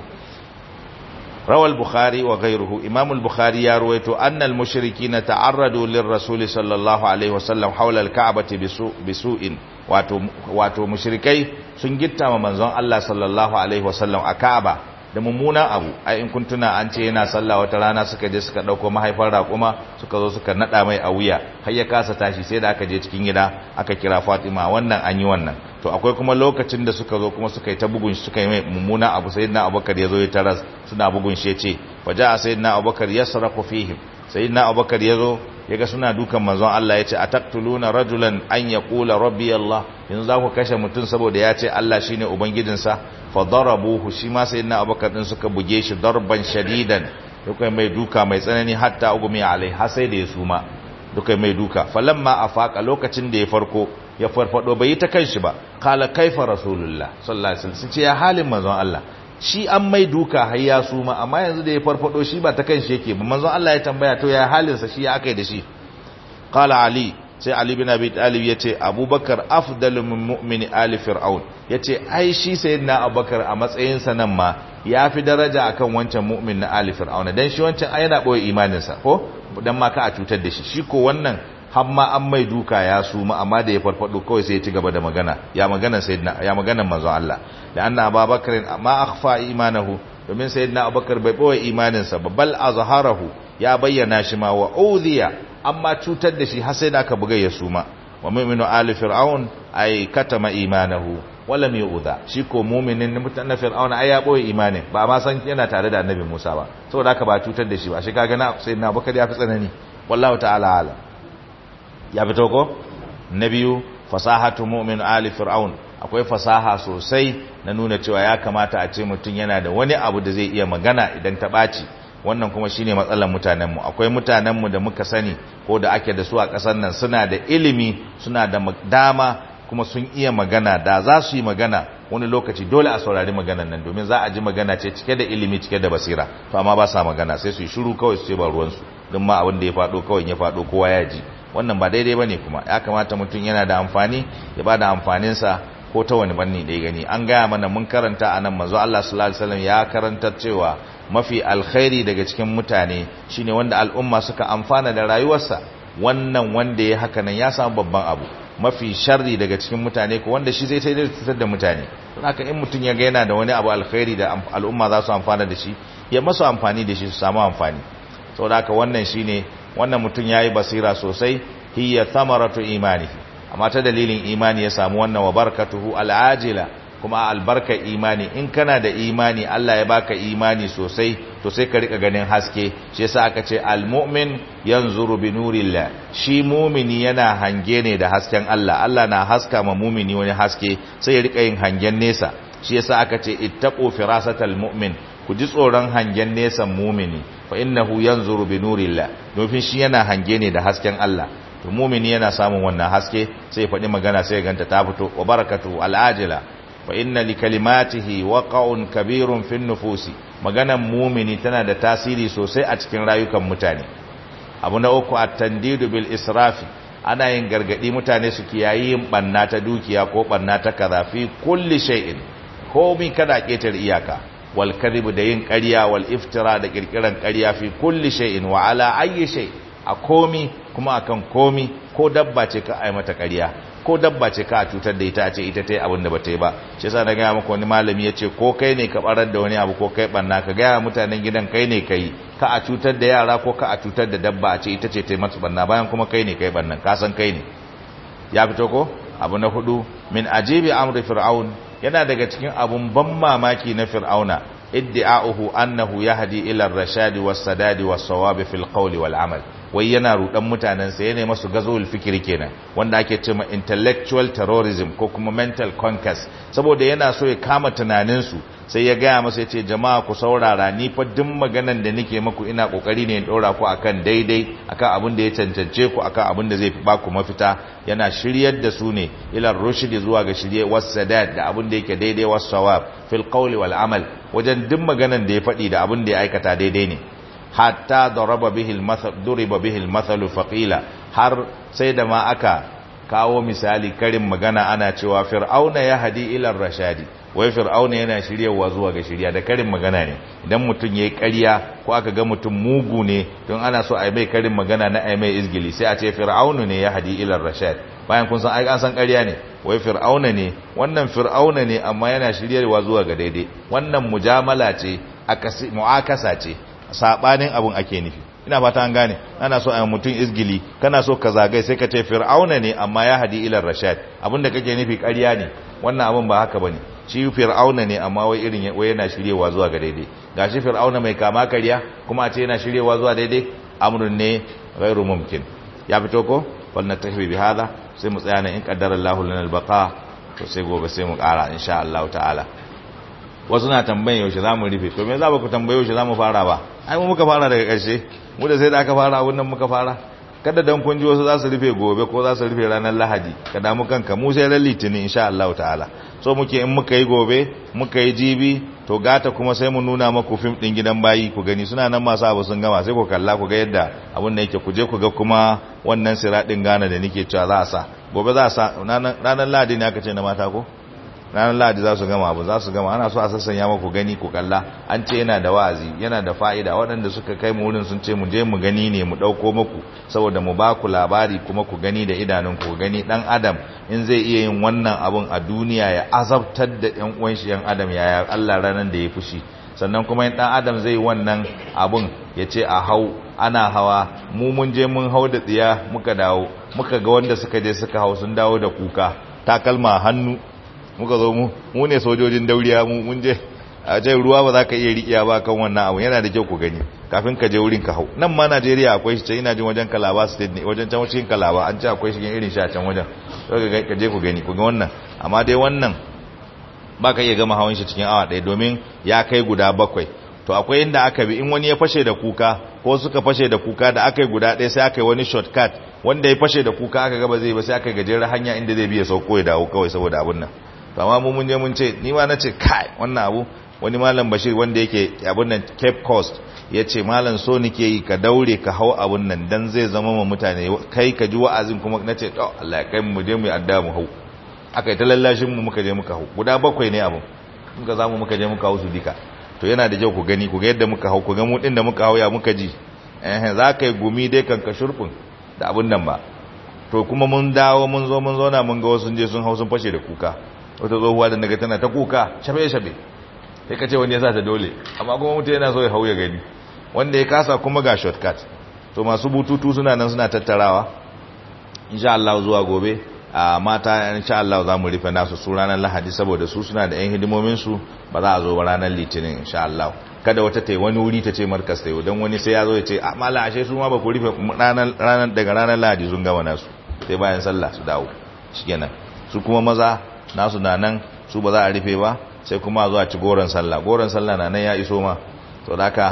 روى البخاري وغيره إمام البخاري يروي أن المشركين تعرضوا للرسول صلى الله عليه وسلم حول الكعبة بسوء, بسوء واتو مشركي سنجتا ومنزون الله صلى الله عليه وسلم أكعبة da mummunan abu ai in kun tuna an ce yana sallah wata rana suka je suka dauko mahaifar raƙuma suka zo suka nada mai a wuya har ya kasa tashi sai da aka je cikin gida aka kira Fatima wannan an yi wannan to akwai kuma lokacin da suka zo kuma suka yi ta bugun shi suka yi mai mummunan abu sayyidina Abubakar ya zo ya taras suna bugun shi yace waja sayyidina Abubakar yasraqu fihim sayyidina Abubakar ya zo yaga suna dukan manzon Allah yace ataqtuluna rajulan an yaqula rabbi Allah yanzu za ku kashe mutum saboda ya ce Allah shine ubangijinsa fa darabuhu shi ma sayyidina Abubakar din suka buge shi darban shadidan duka mai duka mai tsanani hatta ugumi alai har sai da ya suma duka mai duka falamma afaqa lokacin da ya farko ya farfado bai ta kanshi ba kala kaifa rasulullah sallallahu alaihi wasallam ce ya halin manzon Allah shi an mai duka har ya suma amma yanzu da ya farfado shi ba ta kanshi yake ba manzon Allah ya tambaya to ya halinsa shi ya akai da shi qala ali sai ali bin abi talib yace abubakar afdalu min mu'mini ali fir'aun yace ai shi sayyidina abubakar a matsayin sa nan ma yafi daraja akan wancan mu'min na ali fir'aun dan shi wancan ai yana boye imanin sa ko dan ma ka a cutar da shi shi ko wannan har ma an mai duka ya suma amma da ya farfado kawai sai ya ci gaba da magana ya magana sayyidina ya magana manzon Allah da anna abubakar ma akhfa imanahu domin sayyidina abubakar bai boye imanin sa bal azharahu ya bayyana shi ma wa udhiya amma cutar da shi har sai da aka buga ya suma wa mu'minu ali fir'aun ay katama imanahu wala mai uza shi ko mu'minin na fir'aun ai ya boye imanin ba ma san yana tare da annabi Musa ba saboda haka ba cutar da shi ba shi kaga na sayyidina abubakar ya fi tsanani wallahu ta'ala ala ya fito ko na biyu fasahatu mu'min ali fir'aun akwai fasaha sosai na nuna cewa ya kamata a ce mutum yana da wani abu da zai iya magana idan ta ɓaci wannan kuma shine matsalar mutanenmu akwai mutanenmu da muka sani ko da ake da su a ƙasar nan suna da ilimi suna da dama kuma sun iya magana da za su yi magana wani lokaci dole a saurari maganan nan domin za a ji magana ce cike da ilimi cike da basira to amma ba sa magana sai su yi shiru kawai su ce ba ruwansu don ma abin da ya faɗo kawai ya faɗo kowa ya ji wannan ba daidai bane kuma ya kamata mutum yana da amfani ya ba da amfaninsa ko ta wani banni da ya gani an gaya mana mun karanta a nan manzo Allah sallallahu alaihi wasallam ya karanta cewa mafi alkhairi daga cikin mutane shine wanda al'umma suka amfana da rayuwarsa wannan wanda ya haka nan ya samu babban abu mafi sharri daga cikin mutane ko wanda shi zai ta da mutane don haka in mutum ya ga yana da wani abu alkhairi da al'umma za su amfana da shi ya masu amfani da shi su samu amfani saboda haka wannan shine wannan mutum yayi basira sosai hiya thamaratu imanihi amma ta dalilin imani ya samu wannan wa barakatuhu al'ajila kuma albarka imani in kana da imani Allah ya baka imani sosai to sai ka rika ganin haske shi yasa aka ce almu'min yanzuru bi nurillah shi mumini yana hange ne da hasken Allah Allah na haska ma mumini wani haske sai ya rika yin hangen nesa shi yasa aka ce ittaqu firasatal mu'min ku ji tsoron hangen nesan mumini fa innahu yanzuru bi nurillah domin shi yana hange ne da hasken Allah to mumini yana samun wannan haske sai ya faɗi magana sai ya ganta ta fito wa barakatu al'ajila fa inna li kalimatihi waqa'un kabirun fin nufusi maganan mumini tana da tasiri sosai a cikin rayukan mutane abu na uku at-tandidu bil israfi ana yin gargadi mutane su kiyayi yin banna ta dukiya ko banna ta kaza fi kulli shay'in komai kada ketar iyaka wal kadhib da yin ƙarya wal iftira da kirkiran ƙarya fi kulli shay'in wa ala ayyi shay a komi kuma akan komi ko dabba ce ka ai mata ƙarya ko dabba ce ka cutar da ita ce ita ta yi abin da ba ta yi ba shi yasa na gaya maka wani malami ya ce ko kai ne ka barar da wani abu ko kai banna ka gaya mutanen gidan kai ne ka yi ka a cutar da yara ko ka a cutar da dabba a ce ita ce ta yi mata banna bayan kuma kai ne kai bannan ka san kai ne ya fito ko abu na hudu min ajibi amri fir'aun yana daga cikin abun ban mamaki na fir'auna iddi'a'uhu annahu yahdi ila ar-rashadi was-sadadi was-sawabi fil qawli wal amal wai yana rudan mutanen sa yana masu gazowul fikiri kenan wanda ake cewa intellectual terrorism ko kuma mental conquest saboda yana so ya kama tunanin su sai ya gaya masa yace jama'a ku saurara ni fa duk maganan da nake muku ina kokari ne in dora ku akan daidai akan abin da ya cancance ku akan abin da zai fi baku mafita yana shiryar da su ne ila rushd zuwa ga shirye was-sadad da abin da yake daidai was-sawab fil qawli wal amal wajen duk maganan da ya faɗi da abin da ya aikata daidai ne hatta daraba bihi al-mathal duriba bihi al-mathal faqila har sai da ma aka kawo misali karin magana ana cewa fir'auna ya hadi ila rashadi wai fir'auna yana shiryawa zuwa ga shirya da karin magana ne idan mutum yayi ƙarya ko aka ga mutum mugu ne don ana so a yi mai karin magana na ai mai izgili sai a ce fir'aunu ne ya hadi ila rashad bayan kun san ai an san ƙarya ne wai fir'auna ne wannan fir'auna ne amma yana shiryarwa zuwa ga daidai wannan mujamala ce akasi mu'akasa ce sabanin abun ake nufi ina fata an gane ana so a mutum izgili kana so ka zagai sai ka ce fir'auna ne amma ya hadi ila rashad abinda kake nufi ƙarya ne wannan abun ba haka bane shi fir'auna ne amma wai irin wai yana shiryewa zuwa ga daidai gashi fir'auna mai kama ƙarya kuma a ce yana shiryewa zuwa daidai amrun ne ghairu mumkin ya fito ko wal natahi bi hada sai mu tsaya ne in qaddara Allahu lana al-baqa to sai gobe sai mu ƙara insha Allah ta'ala wasu na tambayin yaushe za mu rufe to me za ba ku tambaye yaushe za mu fara ba ai mu muka fara daga ƙarshe mu da sai da aka fara abun nan muka fara kada dan kun ji wasu za su rufe gobe ko za su rufe ranar lahadi ka damu kanka mu sai ran litinin insha Allah ta'ala so muke in muka yi gobe muka yi jibi to gata kuma sai mu nuna maku fim din gidan bayi ku gani suna nan masu abu sun gama sai ku kalla ku ga yadda abun da yake ku je ku ga kuma wannan siradin gana da nake cewa za a sa gobe za a sa ranar lahadi ne aka ce na mata ko ranar lahadi za su gama abu za su gama ana so a sassanya maku gani ku kalla an ce yana da wa'azi yana da fa'ida waɗanda suka kai mu wurin sun ce mu je mu gani ne mu ɗauko muku saboda mu ba ku labari kuma ku gani da idanun ku gani ɗan adam in zai iya yin wannan abun a duniya ya azabtar da ƴan uwan shi ƴan adam yaya Allah ranar da ya fushi sannan kuma in ɗan adam zai wannan abun ya ce a hau ana hawa mu mun je mun hau da tsiya muka dawo muka ga wanda suka je suka hau sun dawo da kuka takalma hannu muka zo mu mu ne sojojin dauriya mu mun je a ce ruwa ba za ka iya riƙiya ba kan wannan abu yana da kyau ku gani kafin ka je wurin ka hau nan ma Najeriya akwai shi can ina jin wajen Kalaba state ne wajen can cikin Kalaba an ce akwai shi irin shi a can wajen ka je ku gani ku ga wannan amma dai wannan ba ka iya gama hawan shi cikin awa ɗaya domin ya kai guda bakwai to akwai inda aka bi in wani ya fashe da kuka ko suka fashe da kuka da aka yi guda ɗaya sai aka yi wani shortcut wanda ya fashe da kuka aka gaba zai ba sai aka gajeren hanya inda zai biya sauko ya dawo kawai saboda abun nan to amma mu mun je mun ce ni ma nace kai wannan abu wani malam Bashir wanda yake abun nan Cape Coast yace malam so nake yi ka daure ka hau abun nan dan zai zama ma mutane kai ka ji wa'azin kuma nace to Allah ya kai mu je mu adda mu hau aka yi ta lallashin mu muka je muka hau guda bakwai ne abun muka zamu muka je muka hau su dika to yana da kyau ku gani ku ga yadda muka hau ku ga mu din da muka hau ya muka ji eh za ka yi gumi dai kan ka shurfin da abun nan ba to kuma mun dawo mun zo mun zauna mun ga wasu je sun hau sun fashe da kuka wata tsohuwa da daga tana ta kuka shabe-shabe sai ka ce wani ya sa ta dole amma kuma mutu yana so ya hau ya gani wanda ya kasa kuma ga shortcut to masu bututu suna nan suna tattarawa insha Allah zuwa gobe a mata insha Allah za mu rufe nasu su ranar lahadi saboda su suna da yan hidimomin su ba za a zo ba ranar litinin insha Allah kada wata ta wani wuri ta ce markas ta yi don wani sai ya zo ya ce a mala ashe su ma ba ku rufe daga ranar lahadi sun gama nasu sai bayan sallah su dawo shi kenan su kuma maza nasu na nan su ba za a rufe ba sai kuma zuwa ci goron sallah goron sallah na nan ya iso ma to daka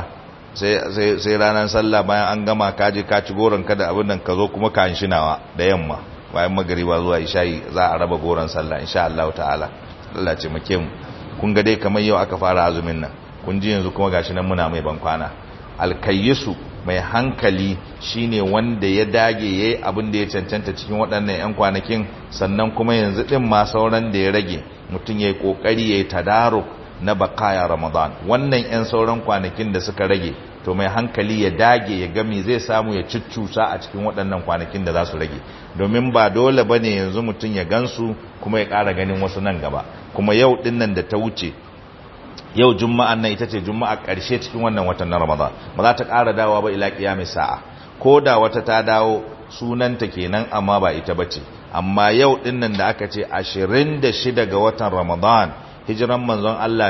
sai ranar sallah bayan an gama kaje ka ci goron ka da abin nan ka zo kuma ka shinawa da yamma bayan magariba zuwa isha'i za a raba goron sallah insha Allah ta'ala Allah ce make mu kun ga dai kamar yau aka fara azumin nan kun ji yanzu kuma gashi nan muna mai bankwana alkayyisu mai hankali shine wanda ya dage yayi abin da ya cancanta cikin waɗannan 'yan kwanakin sannan kuma yanzu din ma sauran da ya rage mutum yayi kokari yayi tadaruk na bakaya ramadan wannan 'yan sauran kwanakin da suka rage to mai hankali ya dage ya gami zai samu ya cuccusa a cikin waɗannan kwanakin da za su rage domin ba dole ba ne yanzu mutum ya gansu kuma ya ƙara ganin wasu nan gaba kuma yau ɗin nan da ta wuce yau juma'an nan ita ce juma'a ƙarshe cikin wannan watan na ramadan ba za ta ƙara dawowa ba ila ƙiyamis sa'a ko da wata ta dawo sunanta kenan amma ba ita bace amma yau ɗin nan da aka ce 26 ga watan ramadan hijiran manzon Allah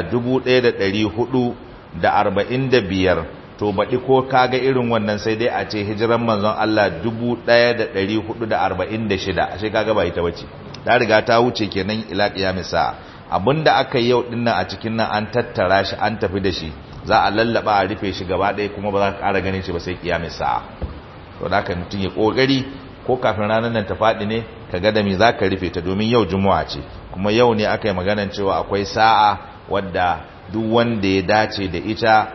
1445 to baɗi ko kaga irin wannan sai dai a ce hijiran manzon Allah 1446 ashe kaga ba ita bace ta riga ta wuce kenan ila qiyamis sa'a abinda aka yi yau dinnan a cikin nan an tattara shi an tafi da shi za a lallaba a rufe shi gaba ɗaya kuma ba za ka ƙara ganin shi ba sai qiyamis sa'a to da haka mutum ya kokari ko kafin ranar nan ta faɗi ne ka ga da me za ka rufe ta domin yau juma'a ce kuma yau ne aka yi maganan cewa akwai sa'a wadda duk wanda ya dace da ita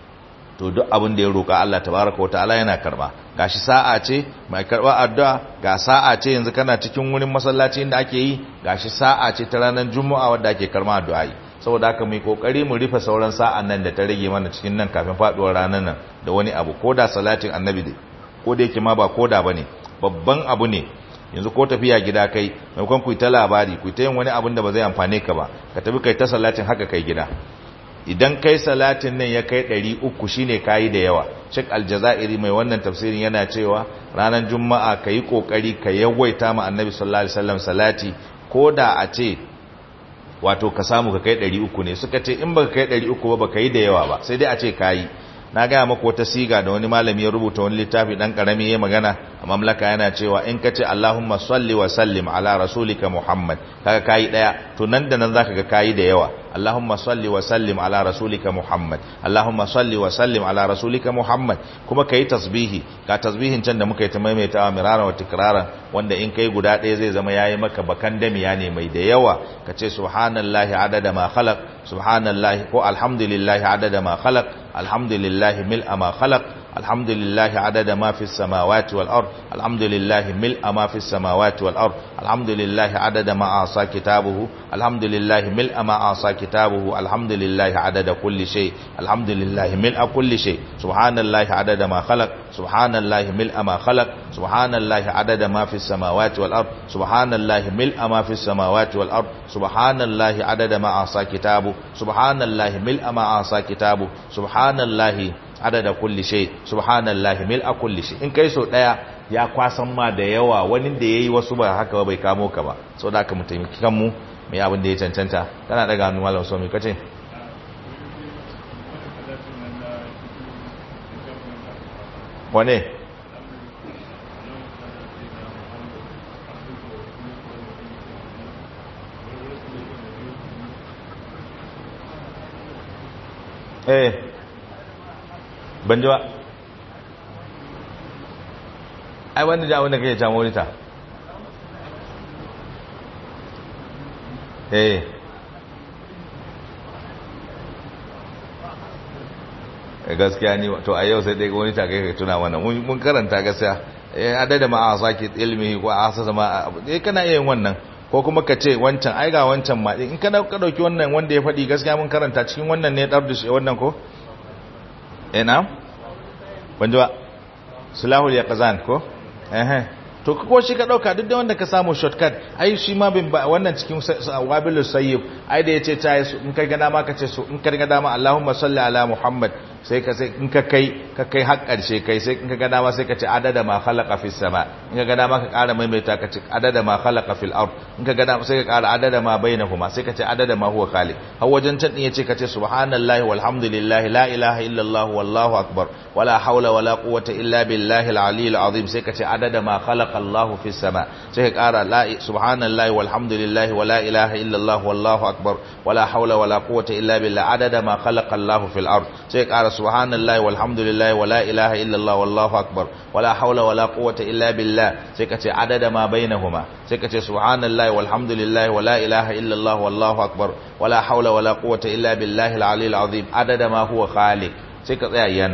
to duk abin da ya roƙa Allah tabaraka wa ta'ala yana karba gashi sa'a ce mai karba addu'a ga sa'a ce yanzu kana cikin wurin masallaci inda ake yi gashi sa'a ce ta ranar juma'a wadda ake karba addu'a yi saboda haka mai kokari mu rufe sauran sa'an nan da ta rage mana cikin nan kafin faduwar ranar nan da wani abu ko da salatin annabi ko da yake ma ba koda bane babban abu ne yanzu ko tafiya gida kai maimakon ku ta labari ku ta yin wani abin da ba zai amfane ka ba ka tafi kai ta salatin haka kai gida idan kai salatin nan ya kai 300 shine kayi da yawa Sheikh Aljazairi mai wannan tafsirin yana cewa ranar juma'a kayi kokari ka yawaita ma annabi sallallahu alaihi wasallam salati koda a ce wato ka samu ka kai 300 ne suka ce in baka kai 300 ba baka yi da yawa ba sai dai a ce kayi na gaya maka wata siga da wani malami ya rubuta wani littafi dan karami ya magana a mamlaka yana cewa in ka ce Allahumma salli wa sallim ala rasulika Muhammad kaga kayi daya to nan da nan zaka ga kayi da yawa Allahumma salli wa sallim ala rasulika Muhammad Allahumma salli wa sallim ala rasulika Muhammad kuma kai tasbihi ka tasbihin can da muka yi ta maimaitawa mirara wa tikrara wanda in kai guda ɗaya zai zama yayi maka bakan damiya ne mai da yawa ka ce subhanallahi adada ma khalaq subhanallahi ko alhamdulillahi adada ma khalaq alhamdulillahi mil'a ma khalaq الحمد لله عدد ما في السماوات والأرض الحمد لله ملء ما في السماوات والأرض الحمد لله عدد ما أعصى كتابه الحمد لله ملء ما أعصى كتابه الحمد لله عدد كل شيء الحمد لله ملء كل شيء سبحان الله عدد ما خلق سبحان الله ملء ما خلق سبحان الله عدد ما في السماوات والأرض سبحان الله ملء ما في السماوات والأرض سبحان الله عدد ما أعصى كتابه سبحان الله ملء ما أعصى كتابه سبحان الله adada kulli shay subhanallahi mil'a kulli shay in kai so daya ya kwasan ma da yawa wani da yayi wasu ba haka ba bai kamo ka ba so da aka mu taimaki kanmu mu yi abin da ya cancanta kana daga hannu malam so me kace wane eh ban ji ba ai wanda da wanda kake can morita eh gaskiya ni to a yau sai dai wani ta kai tuna mana mun karanta gaskiya eh adada ma a saki ilmi ko a asasa ma eh kana yin wannan ko kuma ka ce wancan ai ga wancan ma in ka dauki wannan wanda ya faɗi gaskiya mun karanta cikin wannan ne dardush wannan ko eh na ban ji ba sulahul yaqzan ko eh to ko shi ka dauka duk da wanda ka samu shortcut ai shi ma bin wannan cikin wabilus sayyib ai da yace ta in ka ga dama ka ce so in ka ga dama Allahumma salli ala Muhammad sai ka sai in ka kai ka kai har karshe kai sai in ka ga dama sai ka ce adada ma khalaqa fis sama in ka ga dama ka ƙara maimaita ka ce adada ma khalaqa fil ard in ka ga dama sai ka ƙara adada ma bainahuma sai ka ce adada ma huwa khaliq har wajen can din yace ka ce subhanallahi walhamdulillahi la ilaha illallah wallahu akbar wala hawla wala quwwata illa billahi al-aliyyil azim sai ka ce adada ma khalaqa Allahu fis sama sai ka ƙara la subhanallahi walhamdulillahi wala ilaha illallah wallahu akbar wala hawla wala quwwata illa billah adada ma khalaqa Allahu fil ard sai ka ƙara subhanallahi walhamdulillahi wala ilaha illallah wallahu akbar wala hawla wala quwwata illa billah sai ka ce adada ma bainahuma sai ka ce subhanallahi walhamdulillahi wala ilaha illallah wallahu akbar wala hawla wala quwwata illa billahi al-aliyyil azim adada ma huwa khaliq sai ka tsaya yana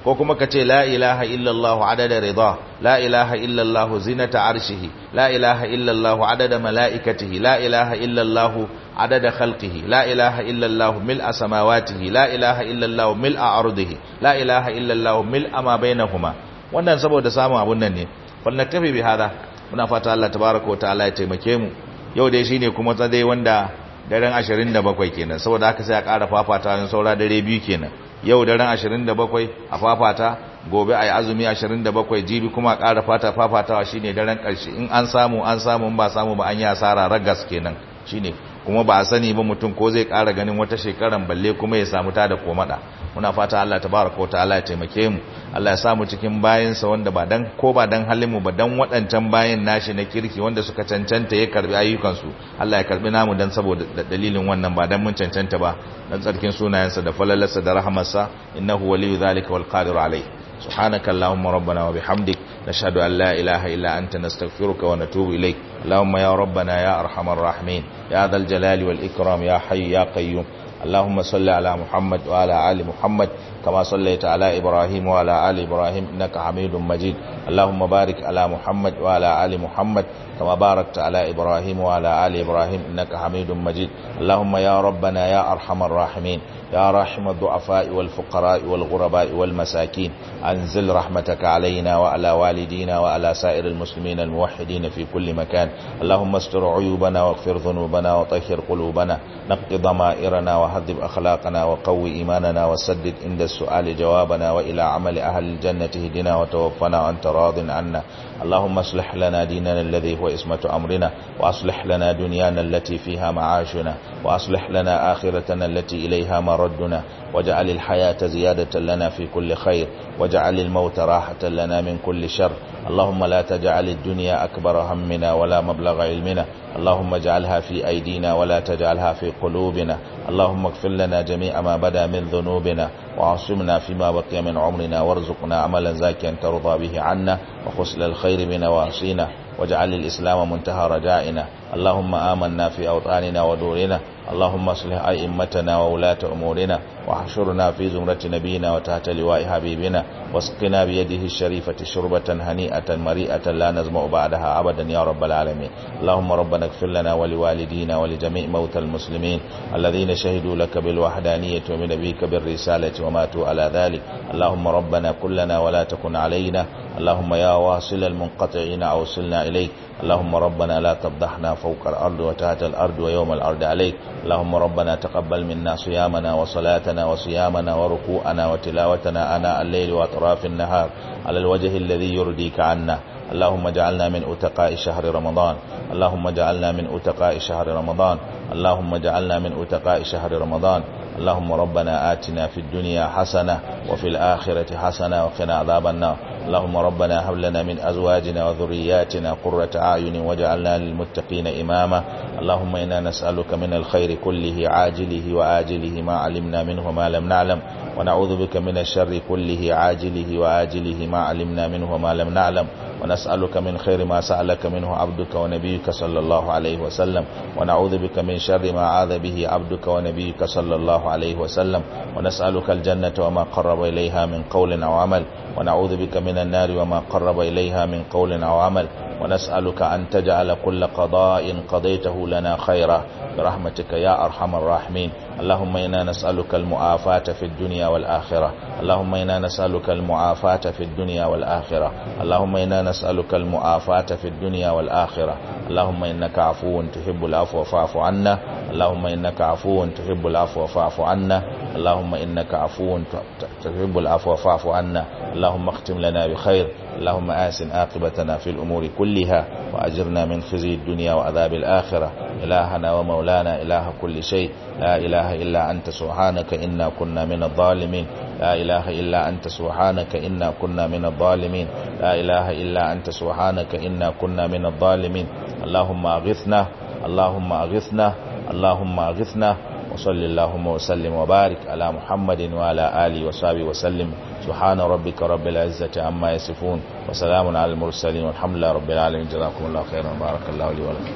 ko kuma ka ce la ilaha illallah adada rida la ilaha illallah zinata arshihi la ilaha illallah adada malaikatihi la ilaha illallah adada khalqihi la ilaha illallah mil'a samawatihi la ilaha illallah mil'a ardihi la ilaha illallah mil'a ma bainahuma wannan saboda samun abun nan ne falnakafi bi hada muna fata Allah tabaraka wa ta'ala ya taimake mu yau dai shine kuma dai wanda daren 27 kenan saboda haka sai a ƙara fafata ne saura dare biyu kenan yau daren 27 a fafata gobe ayi azumi 27 jibi kuma a ƙara fata fafatawa shine daren ƙarshe in an samu an samu ba samu ba an yi asara ragas kenan shine kuma ba a sani ba mutum ko zai ƙara ganin wata shekaran balle kuma ya samu ta da komada muna fata Allah tabaraka wa ta'ala ya taimake mu Allah ya samu cikin bayansa wanda ba dan ko ba dan halin mu ba dan waɗancan bayan nashi na kirki wanda suka cancanta ya karbi ayyukansu Allah ya karbi namu dan saboda dalilin wannan ba dan mun cancanta ba dan tsarkin sunayensa da falalarsa da rahamarsa innahu waliyyu zalika wal qadiru alayhi سبحانك اللهم ربنا وبحمدك نشهد أن لا إله إلا أنت نستغفرك ونتوب إليك اللهم يا ربنا يا أرحم الراحمين يا ذا الجلال والإكرام يا حي يا قيوم اللهم صل على محمد وعلى آل محمد كما صليت على إبراهيم وعلى آل إبراهيم إنك حميد مجيد اللهم بارك على محمد وعلى آل محمد كما باركت على إبراهيم وعلى آل إبراهيم إنك حميد مجيد اللهم يا ربنا يا أرحم الراحمين يا رحم الضعفاء والفقراء والغرباء والمساكين أنزل رحمتك علينا وعلى والدينا وعلى سائر المسلمين الموحدين في كل مكان اللهم استر عيوبنا واغفر ذنوبنا وطهر قلوبنا نقض ضمائرنا وهذب أخلاقنا وقوي إيماننا وسدد عند السؤال جوابنا وإلى عمل أهل الجنة هدنا وتوفنا وأنت راض عنا اللهم اصلح لنا ديننا الذي هو اسمة أمرنا وأصلح لنا دنيانا التي فيها معاشنا وأصلح لنا آخرتنا التي إليها مردنا واجعل الحياة زيادة لنا في كل خير واجعل الموت راحة لنا من كل شر اللهم لا تجعل الدنيا أكبر همنا ولا مبلغ علمنا اللهم اجعلها في أيدينا ولا تجعلها في قلوبنا اللهم اغفر لنا جميع ما بدا من ذنوبنا وعصمنا فيما بقي من عمرنا وارزقنا عملا زاكيا ترضى به عنا وخسل الخير بنواصينا واجعل الإسلام منتهى رجائنا اللهم آمنا في أوطاننا ودورنا اللهم اصلح أئمتنا وولاة أمورنا واحشرنا في زمرة نبينا وتحت لواء حبيبنا واسقنا بيده الشريفة شربة هنيئة مريئة لا نزمع بعدها أبدا يا رب العالمين اللهم ربنا اغفر لنا ولوالدينا ولجميع موتى المسلمين الذين شهدوا لك بالوحدانية وبنبيك بالرسالة وماتوا على ذلك اللهم ربنا كلنا ولا تكن علينا اللهم يا واصل المنقطعين أوصلنا إليك اللهم ربنا لا تفضحنا فوق الأرض وتحت الأرض ويوم الأرض عليك اللهم ربنا تقبل منا صيامنا وصلاتنا وصيامنا وركوعنا وتلاوتنا آناء الليل وأطراف النهار على الوجه الذي يرضيك عنا اللهم اجعلنا من أتقاء شهر رمضان اللهم اجعلنا من أتقاء شهر رمضان اللهم اجعلنا من أتقاء شهر رمضان اللهم ربنا آتنا في الدنيا حسنة وفي الآخرة حسنة وقنا عذاب النار اللهم ربنا هب لنا من أزواجنا وذرياتنا قرة أعين واجعلنا للمتقين إماما اللهم إنا نسألك من الخير كله عاجله وآجله ما علمنا منه ما لم نعلم ونعوذ بك من الشر كله عاجله وآجله ما علمنا منه وما لم نعلم ونسألك من خير ما سألك منه عبدك ونبيك صلى الله عليه وسلم ونعوذ بك من شر ما عاذ به عبدك ونبيك صلى الله عليه وسلم ونسألك الجنة وما قرب إليها من قول أو عمل ونعوذ بك من النار وما قرب إليها من قول أو عمل ونسألك أن تجعل كل قضاء قضيته لنا خيرا برحمتك يا أرحم الراحمين اللهم إنا نسألك المعافاة في الدنيا والآخرة اللهم إنا نسألك المعافاة في الدنيا والآخرة اللهم إنا نسألك المعافاة في الدنيا والآخرة اللهم إنك عفو تحب العفو فاعف عنا اللهم إنك عفو تحب العفو فاعف عنا اللهم إنك عفو تحب العفو فاعف عنا اللهم اختم لنا بخير اللهم آسن عاقبتنا في الأمور كلها وأجرنا من خزي الدنيا وعذاب الآخرة إلهنا ومولانا إله كل شيء لا إله إلا أنت سبحانك إنا كنا من الظالمين لا إله إلا أنت سبحانك إنا كنا من الظالمين لا إله إلا أنت سبحانك إنا كنا من الظالمين اللهم أغثنا اللهم أغثنا اللهم أغثنا وصل اللهم وسلم وبارك على محمد وعلى آله وصحبه وسلم سبحان ربك رب العزة عما يصفون وسلام على المرسلين والحمد لله رب العالمين جزاكم الله خيرا بارك الله لي ولكم